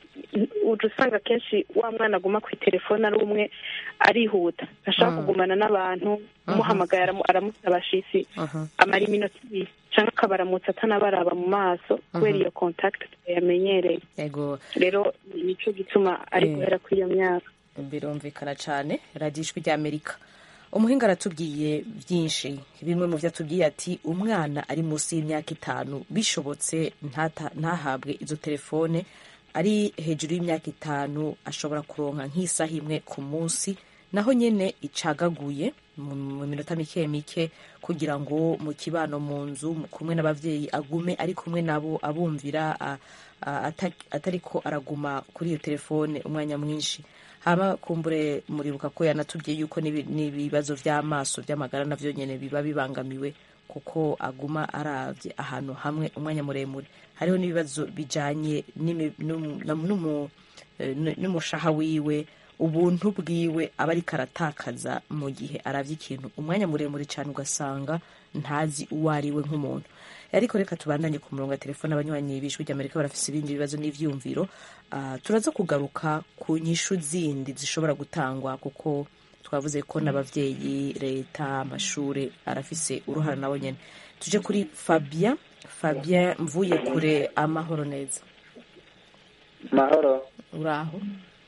S6: uja usanga kenshi wa mwana aguma ku telefone ari umwe arihuta ntashaka
S1: Mm.
S6: kugumana n'abantu umuhamagaye aramu- aramusaba shisi
S1: Mhm.
S6: amara iminota ibiri cyangwa akabaramutsa atanabaraba mu maso kubera iyo contact yamenyereye
S1: yego
S6: rero nicyo gituma ari
S1: Eh.
S6: guhera kuri iyo myaka
S1: birumvikana cyane radiyo ijwi ry'amerika umuhinga aratubwiye byinshi bimwe mu byo atubwiye ati umwana ari munsi y'imyaka itanu bishobotse ntata- ntahabwe izo telefone ari hejuru y'imyaka itanu ashobora kuronka nk'isaha imwe ku munsi naho nyine icagaguye mu mu minota mike mike kugira ngo mu kibano mu nzu mu- kumwe n'ababyeyi agume ari kumwe nabo abumvira a- a- ata- atariko araguma kuri iyo telefone umwanya mwinshi haba kumbure muribuka ko yanatubwiye yuko n'ibi- n'ibibazo by'amaso by'amagara navyo nyene biba bibangamiwe kuko aguma aravye ahantu hamwe umwanya muremure hariho n'ibibazo bijanye n'imi- n'umu- n'umu- eh, n- n'umushaha wiwe ubuntu bwiwe aba ariko aratakaza mu gihe aravye ikintu umwanya muremure cyane ugasanga ntazi uwo ari we nk'umuntu ariko reka tubandanye ku murongo wa telefone abanywanyi b'ijwi ry'amerika barafise ibindi bibazo n'ivyumviro Ah, turaza kugaruka ku nyishu zindi zishobora gutangwa kuko twavuze ko n'abavyeyi leta amashuri arafise uruhara nabo nyene tuje kuri fabien fabien mvuye kure amahoro neza
S8: mahoro
S1: uraho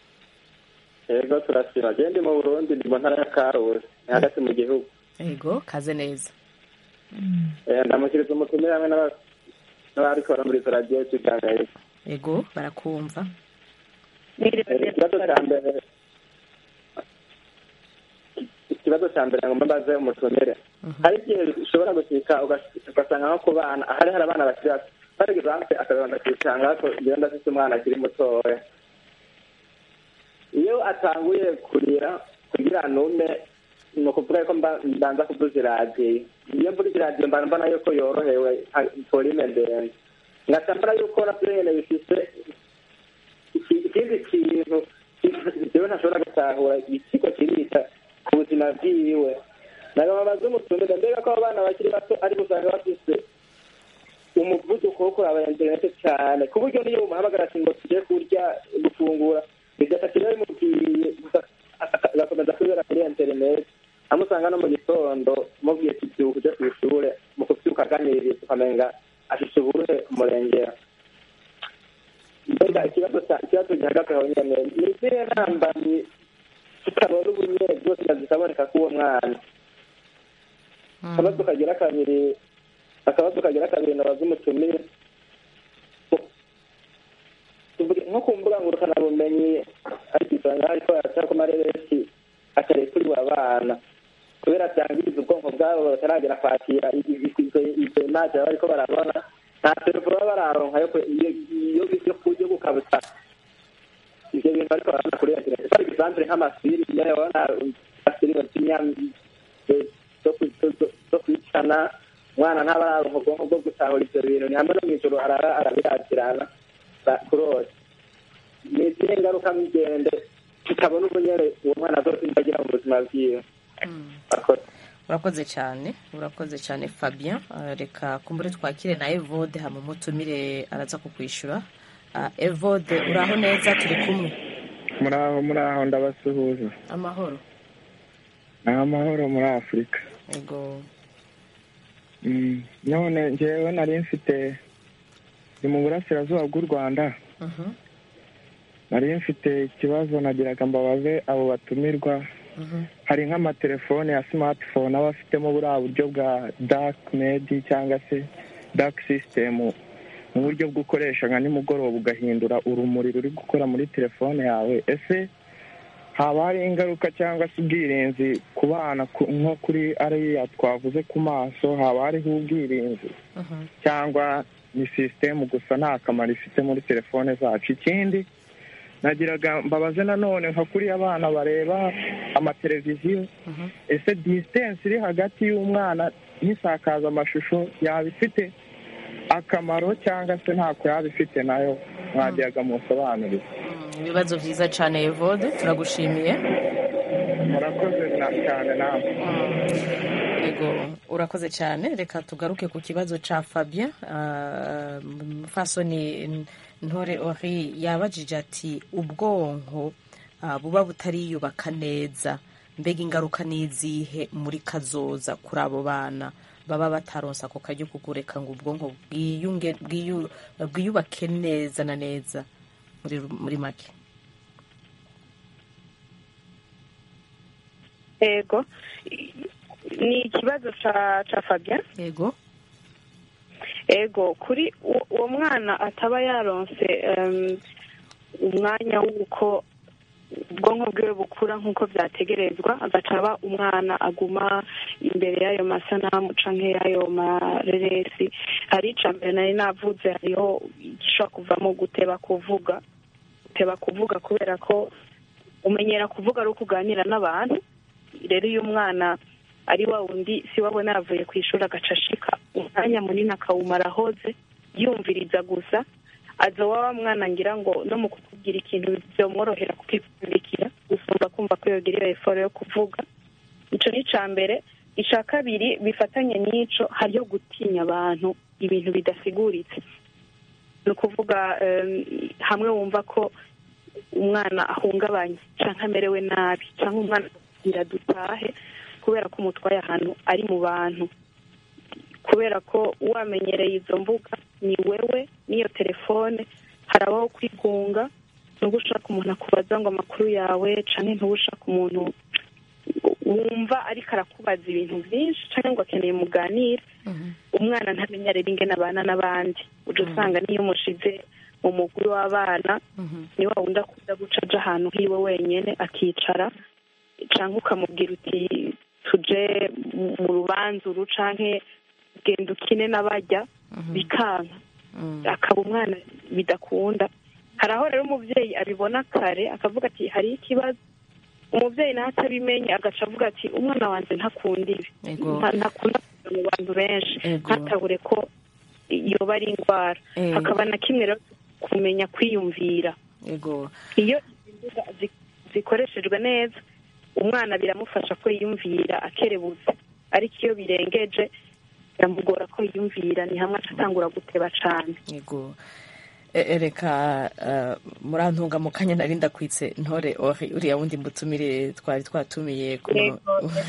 S8: yego turasira gende mu burundi ndi mu ntara ya karusi ni hagati mu gihugu
S1: ego kaze neza
S8: Eh, ndamukiriza umutumire hamwe n'aba- n'abariko baramuriza radiyo kiganiro
S1: ego barakumva
S8: ikibazo cya mbere ikibazo cya mbere ngo mbaze umutumire hari igihe ushobora gushika ugas- ugasanga nko ku bana hari hari abana bakiri bato par exemple akabanza akisanga ko ngenda afite umwana akiri mutoya iyo atanguye kurira kugira nume ni ukuvuga ko mba- mbanza kuvuza iradiyo iyo mvuze iradiyo mba mbona yuko yorohewe ha- volume ndende ngaca mbona yuko navyo nyene bifise iki- ikindi kintu jewe ntashobora gutahura ikigo kirita ku buzima bwiwe nagababaza umutumire mbega ko abo bana bakiri bato ariko usanga bafise umuvuduko wo kuraba interinete cyane ku buryo niyo umuhamagara ati ngo tujye kurya gufungura bigafata iyo bimubwiye gusa aka- agakomeza kubera kuri interinete amusanga no mu gitondo mubwiye ati byuka uje ku ishure mu kubyuka aganiriza ukamenga afise ubuhe umurengera mbega ikibazo cya- ikibazo gihagaze aho nyene ni izihe ntambamyi tutabona ubunyene zose zikaboneka k'uwo mwana akabazo kagira kabiri akabazo kagira kabiri nabaza umutumire Tuvuge nko ku mbuga ngurukanabumenyi ariko usanga hariko haraca ku mareresi atarekuriwe abana kubera byangiriza ubwonko bwabo bataragera kwakira izo imaje baba bariko barabona nta telefone baba bararonka yo ku- iyo- iyo yo ku- yo gukabutsa ivyo bintu bariko barabona kuri interineti par exemple nk'amafilime urabona amafilime z'imyami zo ku- zo- zo kwicana umwana ntaba araronka ubwonko bwo gutahura ivyo bintu ni hamwe no mw'ijoro arara arabirakirana ba- kurota ni izihe ngaruka migende tutabona ubunyere uwo mwana azosimba agira mu buzima bwiwe Akoze.
S1: urakoze cyane urakoze cyane fabien Ah, reka kumbure twakire na evode hama umutumire araza kukwishyura Ah, evode uraho neza turi kumwe
S7: muraho muraho ndabasuhuza
S1: amahoro
S7: ni amahoro muri afurika
S1: ego
S7: Mm, none njyewe nari mfite ni mu burasirazuba bw'u rwanda
S1: Mhm,
S7: nari mfite ikibazo nagiraga mbabaze abo batumirwa
S1: mhm,
S7: hari nk'amatelefone ya smartphone aba afitemo buriya buryo bwa dark made cyangwa se dark system mu buryo bwo ukoresha nka nimugoroba ugahindura urumuri ruri gukora muri telefone yawe ese haba hari ingaruka cyangwa se ubwirinzi ku bana ku- nko kuri ariya twavuze ku maso haba hariho ubwirinzi
S1: mhm,
S7: cyangwa ni sisitemu gusa nta kamaro ifite muri telefone zacu ikindi nagiraga mbabaze nanone nka kuriya abana bareba amateleviziyo
S1: mhm.
S7: ese disitansi iri hagati y'umwana n'isakazamashusho yaba ifite akamaro cyangwa se ntako yaba ifite nayo mwagiraga musobanurire
S1: Mm, ibibazo byiza cyane evode turagushimiye
S7: murakoze na- cyane nawe
S1: ego urakoze cyane reka tugaruke ku kibazo cya fabien Ah, mufasoni ntore ori yabajije ati ubwonko ah, buba butariyubaka neza mbega ingaruka ni izihe muri kazoza kuri abo bana baba bataronsa ako karyo kugureka ngo ubwonko bwiyunge bwiyu- bwiyubake neza na neza muri muri make
S6: ego ni ikibazo ca ca fabien
S1: yego
S6: ego kuri uwo uwo mwana ataba yaronse em, umwanya w'uko ubwonko bwiwe bukura nk'uko byategerezwa agaca aba umwana aguma imbere y'ayo masanamu canke y'ayo mareresi hari ica mbere nari navuze hariho igishobora kuvamo guteba kuvuga guteba kuvuga kubera ko umenyera kuvuga ari uko uganira n'abantu rero iyo umwana ari wa wundi si wabona yavuye ku ishuri agaca ashika umwanya munini akawumara ahoze yumviriza gusa aza wa mwana ngira ngo no mu kukubwira ikintu byomworohera kukipfundikira gusumba kumva ko yogira iyo eforo yo kuvuga ico ni ica mbere ica kabiri bifatanye n'ico hariyo gutinya abantu ibintu bidasiguritse ni ukuvuga em, hamwe wumva ko umwana ahungabanye canke amerewe nabi canke umwana agira dutahe kubera ko umutwaye ahantu ari mu bantu kubera ko wamenyereye izo mbuga ni wewe n'iyo telefone harabaho kwigunga ntuba ushaka umuntu akubaza ngo amakuru yawe canke ntuba ushaka umuntu wumva ariko arakubaza ibintu byinshi canke ngo akeneye muganire umwana ntamenya rero ingene abana n'abandi uja usanga niyo umushize mu mugwi w'abana ni wa wundi akunda guca aja ahantu hiwe wenyene akicara canke ukamubwira uti tuje mu mu rubanza uru canke genda ukine n'abarya bikanka akaba umwana bidakunda hari aho rero umubyeyi abibona kare akavuga ati hariho ikibazo umubyeyi nawe atabimenye agaca avuga ati umwana wanjye ntakunda ibi
S1: Ego.
S6: Nta- ntakunda kuza mu bantu benshi
S1: Ego.
S6: ntatabure ko yoba ari indwara
S1: Eh.
S6: hakaba na kimwe rero kumenya kwiyumvira
S1: ego
S6: iyo izi mbuga zi- zikoreshejwe neza umwana biramufasha ko yiyumvira akerebutse ariko iyo birengeje biramugora ko yiyumvira ni hamwe aca atangura guteba cane
S1: yego E- e, reka eh, murantunga mu kanya nari ndakwitse ntore ori uriya wundi mutumire twari twatumiye ku mu-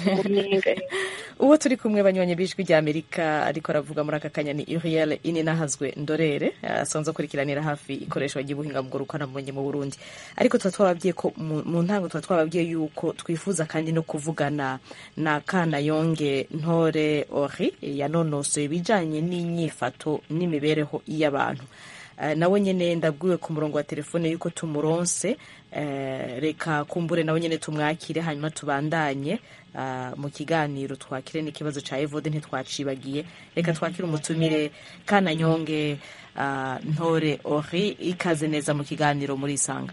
S1: uwo turi kumwe banywanyi b'ijwi rya amerika ariko aravuga muri aka kanya ni uriel ininahazwe ndorere eh, asanzwe akurikiranira hafi ikoreshwa ry'ubuhinga bw'urukanabumenyi mu burundi ariko tuba twababwiye ko mu mu ntango tuba twababwiye yuko twifuza kandi no kuvugana na kana yonge ntore ori yanonosoye ibijyanye n'inyifato n'imibereho y'abantu Eh, nawe nyine ndabwiwe ku murongo wa telefone yuko tumuronse eh, reka kumbure nawe nyine tumwakire hanyuma tubandanye ah, mu kiganiro twakire n'ikibazo cya evode ntitwacibagiye reka twakire umutumire kana nyonge ah, ntore ori ikaze neza mu kiganiro muri isanga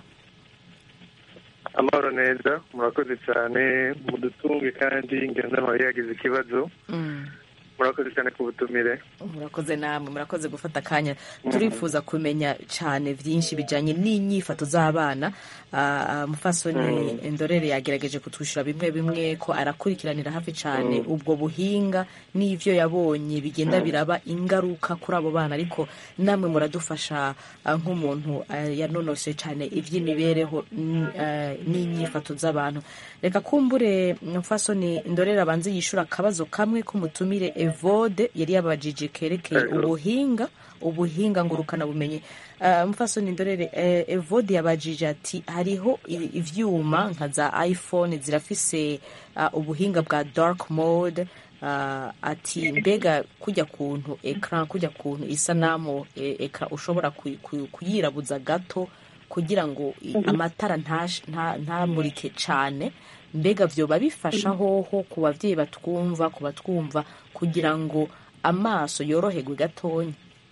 S9: amahoro neza murakoze cyane mudutunge kandi ngendanwa yagize ikibazo
S1: Mm.
S9: murakoze cyane ku butumire
S1: murakoze namwe murakoze gufata akanya turifuza kumenya cyane byinshi bijyanye n'inyifato z'abana Ah, ah, mufasoni indorere yagerageje kutwishyura bimwe bimwe ko arakurikiranira hafi cyane ubwo buhinga n'ibyo yabonye bigenda biraba ingaruka kuri abo bana ariko namwe muradufasha ah, nk'umuntu ah, yanonosoye cyane iby'imibereho n- ah, n'inyifato z'abantu reka kumbure mufasoni indorere abanze yishyura akabazo kamwe k'umutumire evode yari yabajije kerekeye ubuhinga ubuhinga ngurukana bumenyi uh, mufasoni ndorere eh, evode yabajije ati hariho i- ivyuma nka za iphone zirafise uh, ubuhinga bwa dark mode uh, ati mbega kujya kuntu ekran kujya kuntu isanamu e, ekran ushobora kuy- kuy- kuyirabuza gato kugira ngo i- amatara ntash- nta- ntamurike cane mbega vyoba bifasha hoho ku bavyeyi batwumva ku batwumva kugira ngo amaso yoroherwe gatonya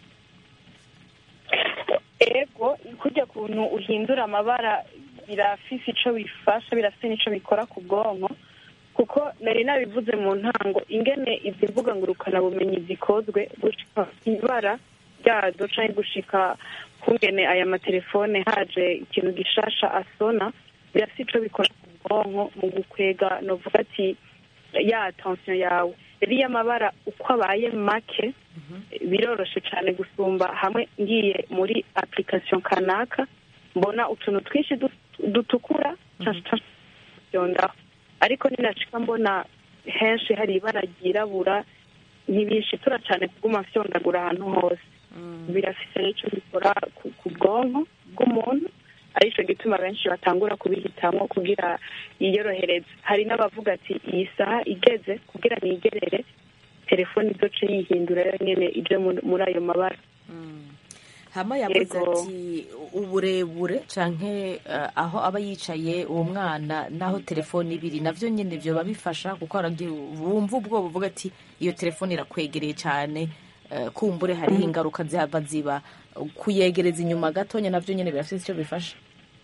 S6: ego kujya kuntu uhindura amabara birafise ico bifasha birafise n'ico bikora ku bwonko kuko nari nabivuze mu ntango ingene izi mbuga ngurukanabumenyi zikozwe gushika ibara ryazo canke gushika kungene aya matelefone haje ikintu gishasha asona birafise ico bikora ku bwonko mu gukwega novuga ati ya attention yawe rero iyo amabara uko abaye make biroroshe cyane gusumba hamwe ngiye muri application kanaka mbona utuntu twinshi du- dutukura yondaho ariko ninashika mbona henshi hari ibara ryirabura ntibishitura cyane kuguma mfyondagura ahantu hose birafise n'icyo bikora ku- ku bwonko bw'umuntu arico gituma benshi batangura kubihitamwo kugira yiyorohereze hari n'abavuga ati iyi saha igeze kugira nigerere telefone izoce yihindura yo nyene ije mu- muri ayo mabara
S1: hama yavuze
S6: Yego.
S1: ati uburebure canke eh, aho aba yicaye uwo mwana naho telefone ibiri navyo nyene vyoba bifasha kuko haragiye wumva ubwoba uvuga ati iyo telefone irakwegereye cane eh, kumbure hariho ingaruka zihava ziba kuyegereza inyuma gatonya navyo nyene birafise ico bifasha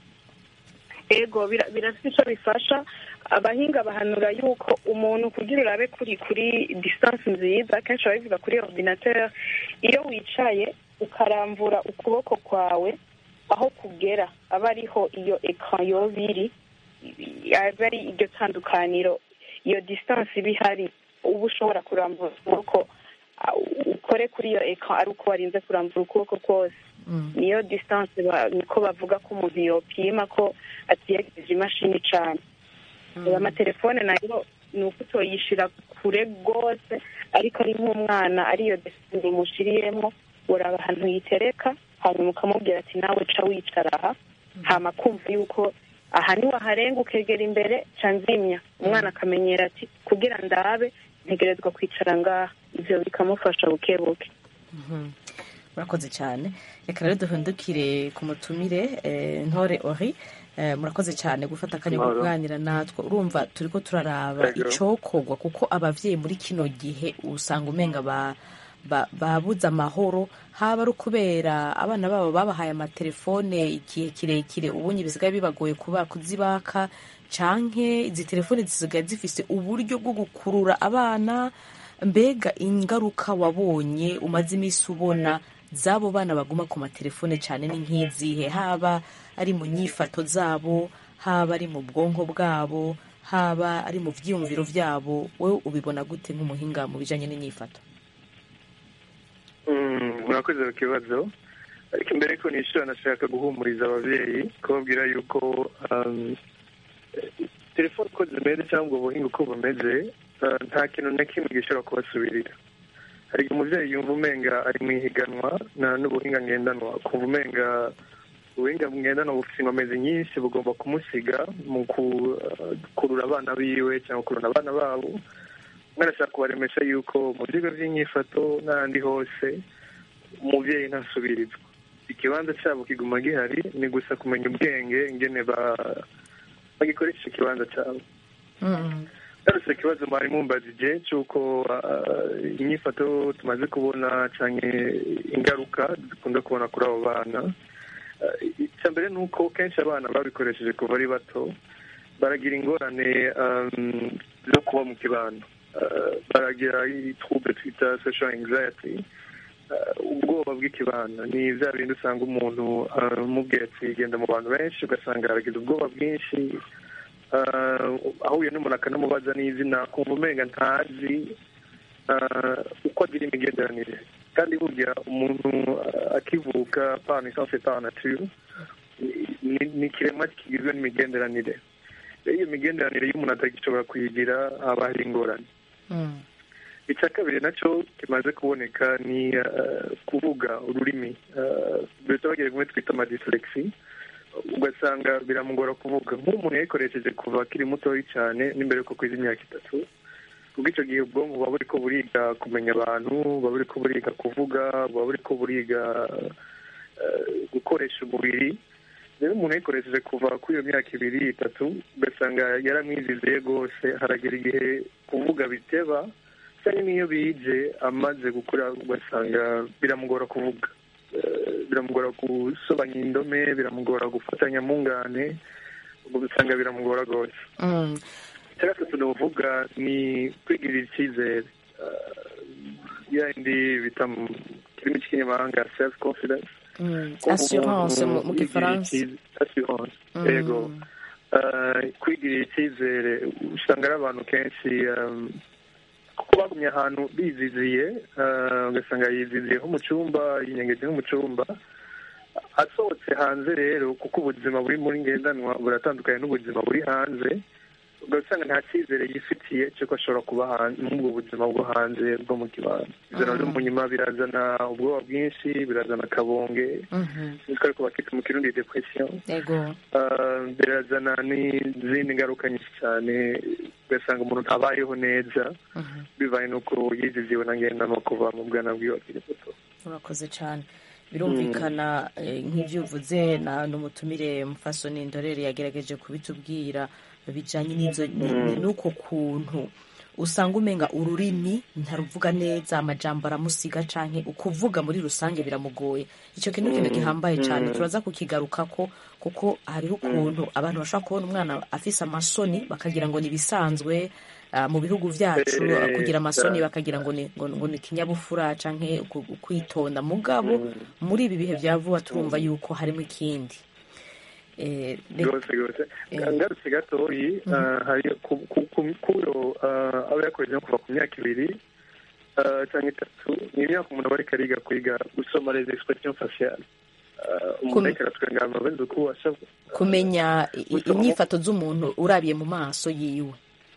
S6: ego bira- birafite icyo bifasha abahinga bahanura yuko umuntu kugira urabe kuri kuri distance nziza kenshi baba bivuga kuri ordinateur iyo wicaye ukarambura ukuboko kwawe aho kugera aba ariho iyo ekran yoba iri aba ari iryo tandukaniro iyo distance iba ihari uba ushobora kurambura ukuboko ah, ukore kuri iyo ekran ari uko warinze kurambura ukuboko kose niyo distance ba- niko bavuga ko umuntu yopima ko atiyegereje imashini cane aya amatelefone nayo ni uko utoyishira kure rwose ariko ari nk'umwana ariyo distance umushiriyemo uraba ahantu yitereka hanyuma ukamubwira ati nawe ca wicara aha hama kumva yuko aha niwaharenga ukegera imbere ca nzimya umwana akamenyera ati kugira ndabe ntegerezwa kwicara ngaha ivyo bikamufasha buke buke
S1: murakoze cyane reka rero duhindukire ku mutumire eh, ntore ori Eh, murakoze cyane gufata akanya ko
S9: Amahoro.
S1: kuganira natwe urumva turiko turaraba
S9: Yego.
S1: icokorwa kuko abavyeyi muri kino gihe usanga umenga ba ba- babuze amahoro haba ari ukubera abana babo babahaye amatelefone igihe kirekire ubunye bisigaye bibagoye kuba kuzibaka canke izi telefone zisigaye zifise uburyo bwo gukurura abana mbega ingaruka wabonye umaze iminsi ubona z'abo bana baguma ku matelefone cyane ni nk'izihe haba ari mu nyifato zabo haba ari mu bwonko bwabo haba ari mu byiyumviro byabo wowe ubibona gute nk'umuhinga mu bijyanye n'inyifato
S9: Mm, murakoze ku kibazo ariko imbere ko nishyura nashaka guhumuriza ababyeyi kubabwira yuko um, telefone uko zimeze cyangwa ubuhinga uko bumeze uh, nta kintu na kimwe gishobora kubasubirira hari igihe umubyeyi yumva umenga ari mu ihiganwa na n'ubuhinga ngendanwa kumva umenga ubuhinga ngendanwa bufite inkomezi nyinshi bugomba kumusiga mu gukurura abana biwe cyangwa gukurura abana babo mwarashaka kubaremesha yuko mu bigo by'inyifato n'ahandi hose umubyeyi ntasubirizwa ikibanza cyabo kiguma gihari ni gusa kumenya ubwenge ingene ba- bagikoresha ikibanza cyabo ngarutse ikibazo mwari mumbajije cy'uko ah, inyifato tumaze kubona cyane ingaruka dukunda kubona kuri abo bana Ah, icya mbere ni uko kenshi abana babikoresheje kuva ari bato baragira ingorane um, zo kuba mu kibano Ah, baragira trouble twita social anxiety Ah, ubwoba bw'ikibano ni bya bindi usanga umuntu ah, umubwiye ati genda mu bantu benshi ugasanga aragize ubwoba bwinshi Ah, ahuye n'umuntu akanamubaza n'izina kumva umenga ntazi ah, uko agira imigenderanire kandi burya umuntu ah, akivuka pana isanse pa nature ni ni ikiremwa kigizwe n'imigenderanire rero iyo migenderanire iyo umuntu atagishobora kuyigira haba hari ingorane icya kabiri nacyo kimaze kuboneka ni ah, kuvuga ururimi duhita bagira kumwe twita amadiselekisi ugasanga biramugora kuvuga nk'umuntu yayikoresheje kuva akiri mutoya cyane n'imbere yuko kwiza imyaka itatu ubwo icyo gihe ubwonko buba buri ko buriga kumenya abantu buba buri ko buriga kuvuga buba buri ko buriga eh, gukoresha umubiri rero umuntu yayikoresheje kuva kuri iyo myaka ibiri itatu ugasanga yaramwiziziye rwose haragera igihe kuvuga biteba cyangwa n'iyo bije amaze gukura ugasanga biramugora kuvuga Eh, biramugora gusobanya indome biramugora gufatanya mu ngane ubwo usanga biramugora rwose icya gatatu nuvuga ni kwigirira icyizere Eh, yindi bita mu kirimi cy'ikinyamahanga self confidence
S1: assurance mu mu gifaransa
S9: assurance
S1: Mm.
S9: yego Eh, kwigirira icyizere usanga ari abantu kenshi um, kuko bagumye ahantu biziziye eh, ugasanga yiziziye nko mu cyumba yinyengeje nko mu cyumba asohotse hanze rero kuko ubuzima buri muri ngendanwa buratandukanye n'ubuzima buri hanze ugasanga nta cyizere yifitiye cy'uko ashobora kuba hanze muri ubwo buzima bwo hanze bwo mu kibanza ibyo nabyo mu nyuma birazana ubwoba bwinshi birazana akabonge nitwo ariko bakita mu kirundi depression
S1: yego
S9: Ah, birazana n'izindi ngaruka nyinshi cyane ugasanga umuntu ntabayeho neza bibaye n'uko yiziziwe na ngendanwa kuva mu bwana bwiwe akiri muto
S1: urakoze cyane birumvikana eh, nk'ibyo uvuze na n'umutumire mufasoni ndorere yagerageje kubitubwira bijyanye n'izo ni- ni- n'uko kuntu usanga umenga ururimi ntaruvuga neza amajambo aramusiga canke ukuvuga muri rusange biramugoye icyo kintu kintu gihambaye cyane turaza kukigaruka ko kuko hariho ukuntu abantu bashobora kubona umwana afise amasoni bakagira ngo ni ibisanzwe ah, mu bihugu byacu
S9: Eh,
S1: ah, kugira amasoni
S9: cyane.
S1: bakagira ngo ni ngo, ngo ni ikinyabupfura canke uku- kwitonda mugabo muri ibi bihe bya vuba turumva yuko harimo ikindi Eh, reka-
S9: rwose rwose
S1: Eh.
S9: ngarutse gatoyi ah, hari ku- ku- ku- kuyo ah, aba yakoreje nko kuva ku myaka ibiri ah, cyangwa itatu ni imyaka umuntu aba ariko ariga kwiga gusoma les expressions faciales Ah, umuntu
S1: Kum-
S9: ariko aratwenga amabenzi uko ashavu
S1: kumenya i- i-
S9: Gusoma.
S1: inyifato z'umuntu urabiye mu maso yiwe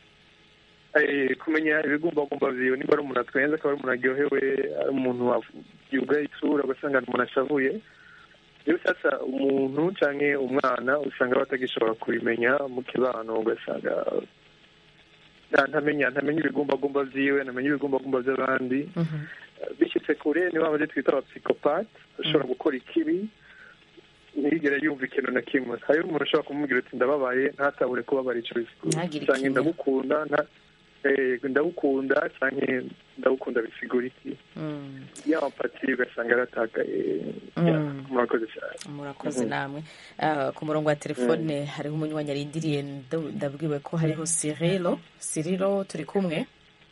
S9: Eh, kumenya ibigumbagumba vyiwe nimba ari umuntu atwenze akaba ari umuntu aryohewe ari umuntu wav- yugaye isura ugasanga ni umuntu ashavuye rero sasa umuntu canke umwana usanga batagishobora kubimenya mu kibano ugasanga nta- ntamenya ntamenya ibigumbagumba vyiwe ntamenya ibigumbagumba vy'abandi bishyitse kure ni bamaze twita abapsikopate ashobora gukora ikibi ntiyigere yumva ikintu na kimwe hariho umuntu ushobora kumubwira ati ndababaye ntatabure kubabara ico
S1: Ntagire
S9: canke
S1: ikinya.
S9: ndamukunda nta eh, ndawukunda cyane ndawukunda bisigura iki
S1: Mm.
S9: ya empati ugasanga yaratakaye
S1: Mm.
S9: Ya, murakoze cyane
S1: murakoze
S9: Mhm.
S1: namwe Ah, ku murongo wa telefone hariho umunywanyi arindiriye nda- ndabwiwe ko hariho sirilo sirilo turi kumwe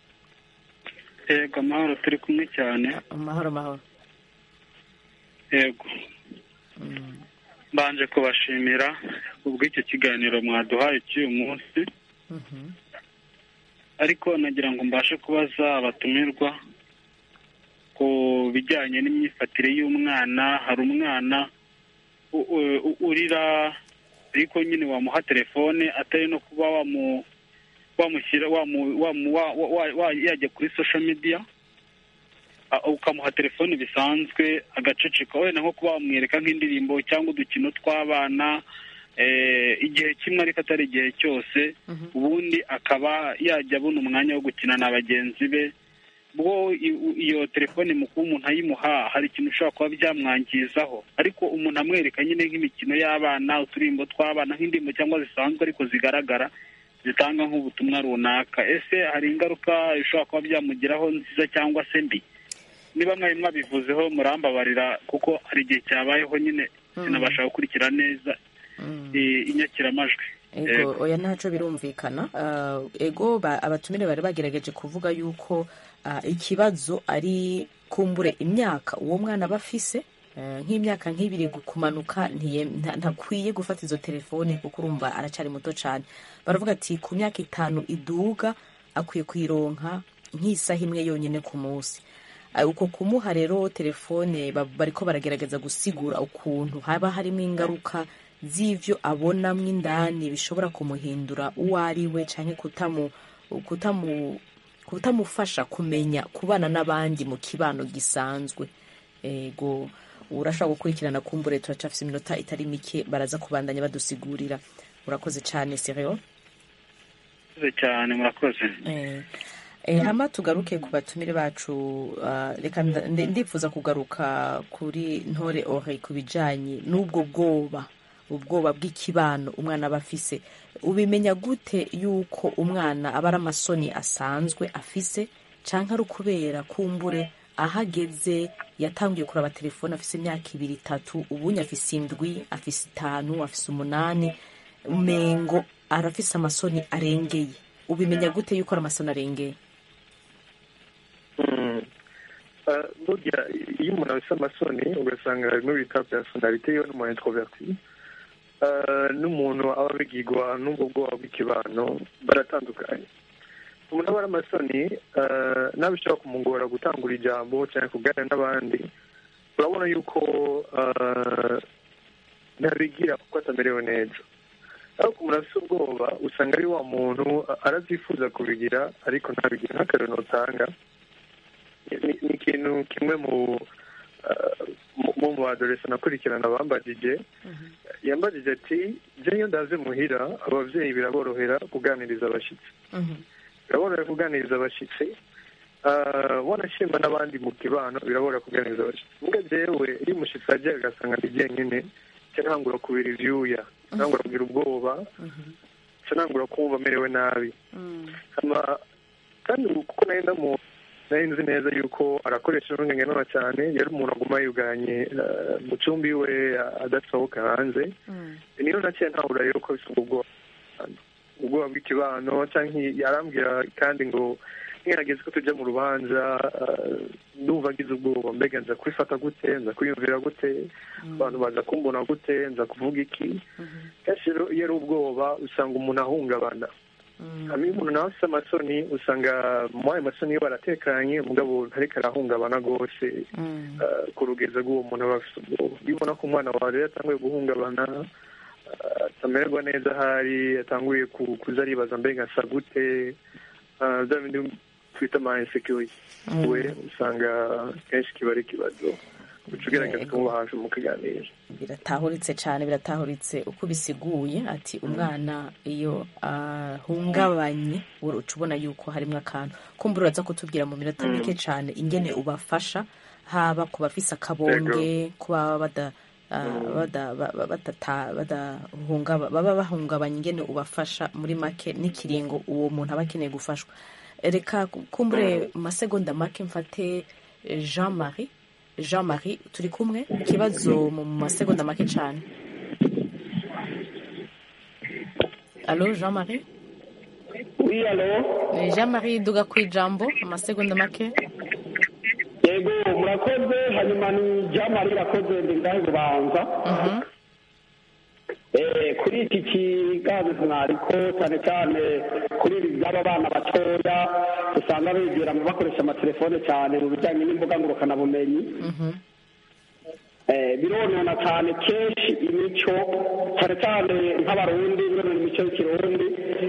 S10: yego amahoro turi kumwe cyane
S1: amahoro mahoro
S10: yego mbanje kubashimira kubw'icyo kiganiro mwaduhaye cy'uyu munsi ariko nagira ngo mbashe kubaza abatumirwa ku bijyanye n'imyifatire y'umwana hari umwana u- u- urira ariko nyine wamuha telefone atari no kuba wamu wamushyira wamu- wamu- wa- wa- wa- wa- yajya kuri social media a- ukamuha telefone bisanzwe agaceceka wenda nko kuba wamwereka nk'indirimbo cyangwa udukino tw'abana eh, igihe kimwe ariko atari igihe cyose ubundi akaba yajya abona umwanya wo gukina na bagenzi be bwo i- u- iyo telefone mu kuba umuntu ayimuha hari ikintu ushobora kuba byamwangizaho ariko umuntu amwereka nyine nk'imikino y'abana uturirimbo tw'abana nk'indirimbo cyangwa zisanzwe ariko zigaragara zitanga nk'ubutumwa runaka ese hari ingaruka bishobora kuba byamugiraho nziza cyangwa se mbi niba mwari mwabivuzeho murambabarira kuko hari igihe cyabayeho nyine sinabasha gukurikira neza eh, inyakiramajwi
S1: ego oya ntaco birumvikana Ah, ego ba- abatumire bari bagerageje kuvuga yuko ah, ikibazo ari kumbure imyaka uwo mwana aba afise Eh, nk'imyaka nk'ibiri gu- kumanuka ntiye- nta- ntakwiye gufata izo telefone kuko urumva aracyari muto cyane baravuga ati ku myaka itanu iduga akwiye kuyironka nk'isaha imwe yonyine ku munsi Ah, uko kumuha rero telefone ba- bariko baragerageza gusigura ukuntu haba harimo ingaruka z'ivyo abonamwo indani bishobora kumuhindura uwo ari we canke kutamu kutamu kutamufasha kumenya kubana n'abandi mu kibano gisanzwe ego urashobora gukurikirana kumbure turacafise iminota itari mike baraza kubandanya badusigurira urakoze cane serio
S10: murakoze cyane murakoze
S1: Eh, eh, hama tugaruke ku batumire bacu ah, reka nda- ndi- ndifuza kugaruka kuri ntore ore ku bijanye n'ubwo bwoba ubwoba bw'ikibano umwana aba afise ubimenya gute yuko umwana aba ari amasoni asanzwe afise canke ari ukubera kumbure ahageze yatangiye kuraba telefone afise imyaka ibiri itatu ubunye afise indwi afise itanu afise umunani umengo arafise amasoni arengeye ubimenya gute yuko ari amasoni arengeye
S9: Mm. Ah, burya iyo umuntu afite amasoni ugasanga harimo bita personalite yo n'umuntu introverti Ah, n'umuntu aba abigirwa n'ubwo bwoba bw'ikibano baratandukanye umuntu aba ari amasoni ah, nawe bishobora kumugora gutangura ijambo cyangwa kuganira n'abandi urabona yuko ah, ntabigira kuko atamerewe neza ariko umuntu afite ubwoba usanga ari wa muntu arazyifuza kubigira ariko ntabigira nk'akarero notanga ni ni ikintu kimwe mu ah, mu- mu mu badoresa nakurikirana bambajije yambajije ati je iyo ndaze muhira abavyeyi biraborohera kuganiriza abashitsi biraborohera kuganiriza abashitsi Ah, wanashima n'abandi mu kibano biraborohera kuganiriza abashitsi mbwa jewe iyo umushitsi aje agasanga ndi jyenyine ca ntangura kubira ivyuya ntangura kugira ubwoba ca ntangura kumva amerewe nabi hama kandi ubu kuko nari ndamu nari nzi neza yuko arakoresha n'ubwenge cyane yari umuntu aguma yuganye eh, mu cyumba iwe eh, adasohoka hanze niyo naciye ntahura rero ko bisa ubwoba ubwoba bw'ikibano cyangwa yarambwira kandi ngo ngerageze ko tujya mu rubanza eh, ndumva ngize ubwoba mbega nza kubifata gute nza kwiyumvira gute abantu baza kumbona gute nza kuvuga iki kenshi rero iyo ari ubwoba usanga umuntu ahungabana hanyuma iyo umuntu nawe afite amasoni usanga muri ayo masoni iyo baratekanye umugabo ntariko arahungabana rwose eh, ku rugeza rw'uwo muntu aba afite ubwoba iyo ubona ko umwana wawe rero yatanguye guhungabana eh, atamererwa neza ahari yatanguye ku- kuza aribaza mbega asa gute eh, bya bindi twita ama insecurity we usanga kenshi kiba ari ikibazo uca ugerageza kumuba hafi mukaganira
S1: biratahuritse cyane biratahuritse uko bisiguye ati umwana iyo ahungabanye uca ubona yuko harimo akantu kumbura uraza kutubwira mu minota mike cyane ingene ubafasha haba ku bafise akabonge kuba bada ah, bada- ba- ba- batata- badahungaba- baba bahungabanya ingene ubafasha muri make n'ikiringo uwo muntu aba akeneye gufashwa reka kumbure mu masegonda make mfate eh, jean marie jean marie turi kumwe ikibazo mu masegonda make cyane alo jean marie
S11: Oui, alo
S1: Eh, jean marie duga ku ijambo amasegonda make
S11: yego murakoze hanyuma ni jamari irakoze ndi ngahe bubanza Eh, kuri iki kiganiro mwariko cyane cyane kuri ibi by'aba bana batoya usanga begera mu bakoresha amatelefone cyane mu bijyanye n'imbuga ngurukanabumenyi Eh, bironona cyane kenshi imico cyane cyane nk'abarundi bironona imico y'ikirundi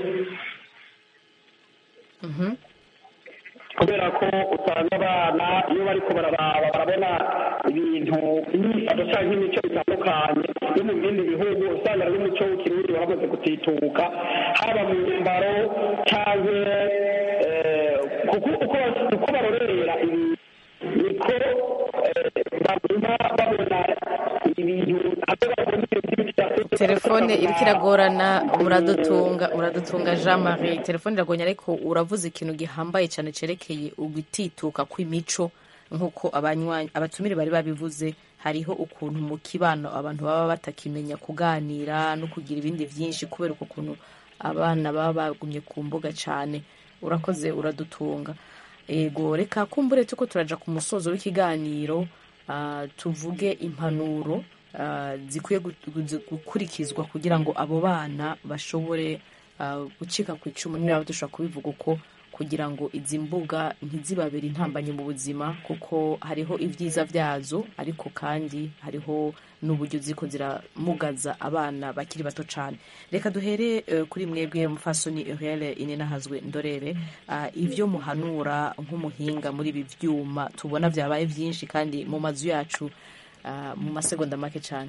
S11: kubera ko usanga abana iyo bariko bararaba barabona ibintu imyifato cyangwa imico bitandukanye yo mu bindi bihugu usanga ari umuco w'ikirundi waramaze gutituka haba mu myambaro cyangwa eh, kuko uko uko barorera ibi niko eh, baguma babona ibintu aho babona ibintu bitandukanye
S1: telefone iriko iragorana muradutunga muradutunga jean marie telefone iragonya ariko uravuze ikintu gihambaye cyane cerekeye ugutituka kw'imico nk'uko abanywanyi abatumire bari babivuze hariho ukuntu mu kibano abantu baba batakimenya kuganira no kugira ibindi byinshi kubera uko kuntu abana baba bagumye ku mbuga cyane urakoze uradutunga ego reka kumbure tuko turaja ku musozo w'ikiganiro ah, tuvuge impanuro ah, zikwiye gu- gu- gukurikizwa kugira ngo abo bana bashobore ah, gucika ku icumu niba dushobora kubivuga uko kugira ngo izi mbuga ntizibabere intambanye mu buzima kuko hariho ibyiza byazo ariko kandi hariho n'uburyo ziko ziramugaza abana bakiri bato cyane reka duhere eh, kuri mwebwe mufasoni uriel inenahazwe ndorere ah, ibyo muhanura nk'umuhinga muri ibi byuma tubona byabaye byinshi kandi mu mazu yacu ah, mu masegonda make cyane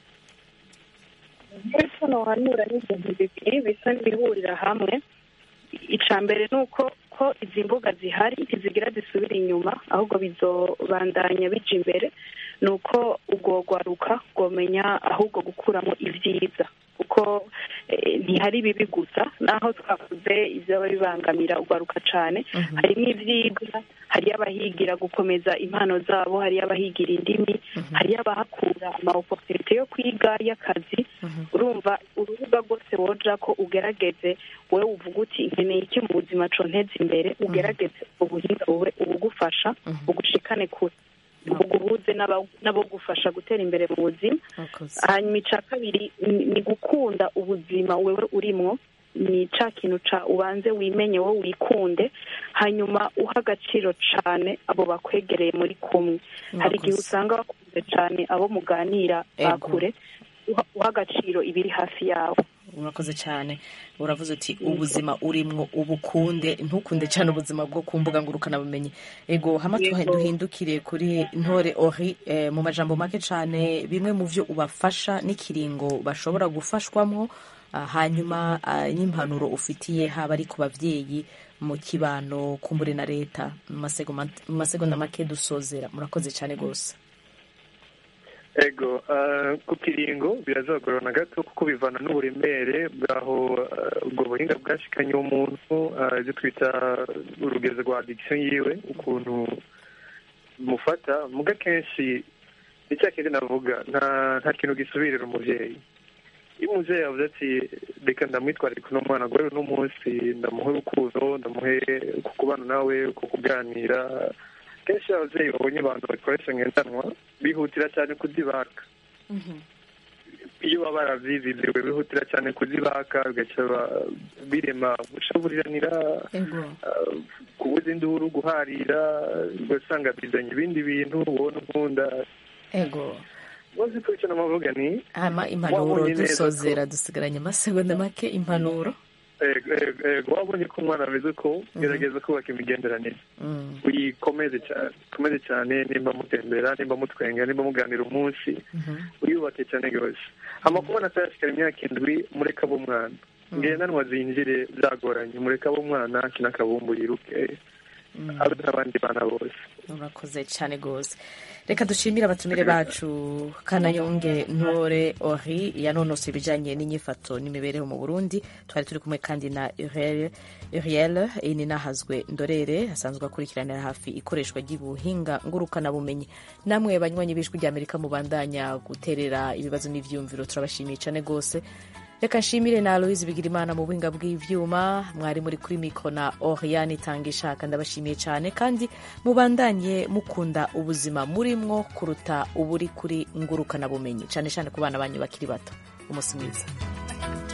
S6: mbese nohanura n'ibintu bibiri bisa n'ibihurira hamwe icya mbere ni uko ko izi mbuga zihari ntizigira zisubira inyuma ahubwo bizobandanya bija imbere ni uko ubwo rwaruka rwomenya ahubwo gukuramo ibyiza kuko eh, ntihari bibi gusa naho twavuze ibyaba bibangamira urwaruka cyane harimo ibyiga hariyo abahigira gukomeza impano zabo hariyo abahigira indimi hariyo abahakura amaoportunite yo kwiga y'akazi urumva urubuga rwose woja ko ugerageze wowe uvuga uti nkeneye iki mu buzima conteza imbere ugerageze ubuhinga bube ubugufasha ugushikane kure buguhuze n'aba- n'abogufasha gutera imbere mu buzima hanyuma icya kabiri ni- ni gukunda ubuzima wewe urimwo ni ca kintu ca ubanze wimenye wowe wikunde hanyuma uha agaciro cane abo bakwegereye muri kumwe hari igihe usanga bakunze cane abo muganira
S1: Ego.
S6: bakure uha uha agaciro ibiri hafi yawe
S1: urakoze cyane uravuze uti ubuzima urimwo ubukunde ntukunde cyane ubuzima bwo ku mbuga ngurukanabumenyi ego hama tuha-
S6: Yego.
S1: duhindukire kuri ntore ori eh, mu majambo make cyane bimwe mu byo ubafasha n'ikiringo bashobora gufashwamwo ah, hanyuma ah, n'impanuro ufitiye haba ari ku babyeyi mu kibano kumbure na leta mu masegoma- mu masegonda make dusozera murakoze cyane rwose
S9: ego ah, ku kiringo birazagorana gato kuko bivana n'uburemere bw'aho ah, ubwo buhinga bwashikanye umuntu ah, ibyo twita urugezi rwa addiction yiwe ukuntu mufata muga kenshi ni cya kindi navuga nta nta kintu gisubirira umubyeyi iyo umubyeyi yavuze ati reka ndamwitwarire kuno mwana guhera uno munsi ndamuhe urukundo ndamuhe ku kubana nawe ku kuganira kenshi iyo ababyeyi babonye abantu bakoresha ngendanwa bihutira cyane kuzibaka iyo baba baravyiziziwe bihutira cyane kuzibaka bigaca ba- birema gushaburiranira ah, kubuza induru guharira ugasanga bizanye ibindi bintu wowe n'unkunda
S1: ego
S9: wazi ko icyo namavuga ni
S1: hama impanuro
S9: wabonye neza ko-
S1: dusozera dusigaranye amasegonda make impanuro
S9: Ego, ego, ego, wabonye ko umwana ameze ko gerageza kubaka imigenderanire
S1: Mm.
S9: uyikomeze cyane ukomeze cyane nimba mutembera nimba mutwenga nimba muganira umunsi uyubake cyane rwose amakubona atayashikara imyaka indwi mureka abo umwana ngendanwa zinjire byagoranye mureka abo umwana akina akabumbu yiruke habe n'abandi bana bose
S1: urakoze cyane rwose reka dushimire abatumire bacu kanayonge ntore ori yanonose ibijyanye n'inyifato n'imibereho mu burundi twari turi kumwe kandi na uriel ini nahazwe ndorere asanzwe akurikiranira hafi ikoreshwa ry'ubuhinga ngurukanabumenyi namwe banywanyi b'ijwi ry'amerika mubandanya guterera ibibazo n'ibyiyumviro turabashimiye cyane rwose reka nshimire na aloise bigirimana mu buhinga bw'ibyuma mwari muri kuri miko na oriane itanga ishaka ndabashimiye cyane kandi mubandanye mukunda ubuzima murimwo kuruta uburi kuri ngurukanabumenyi cyane cyane ku bana banyu bakiri bato umunsi mwiza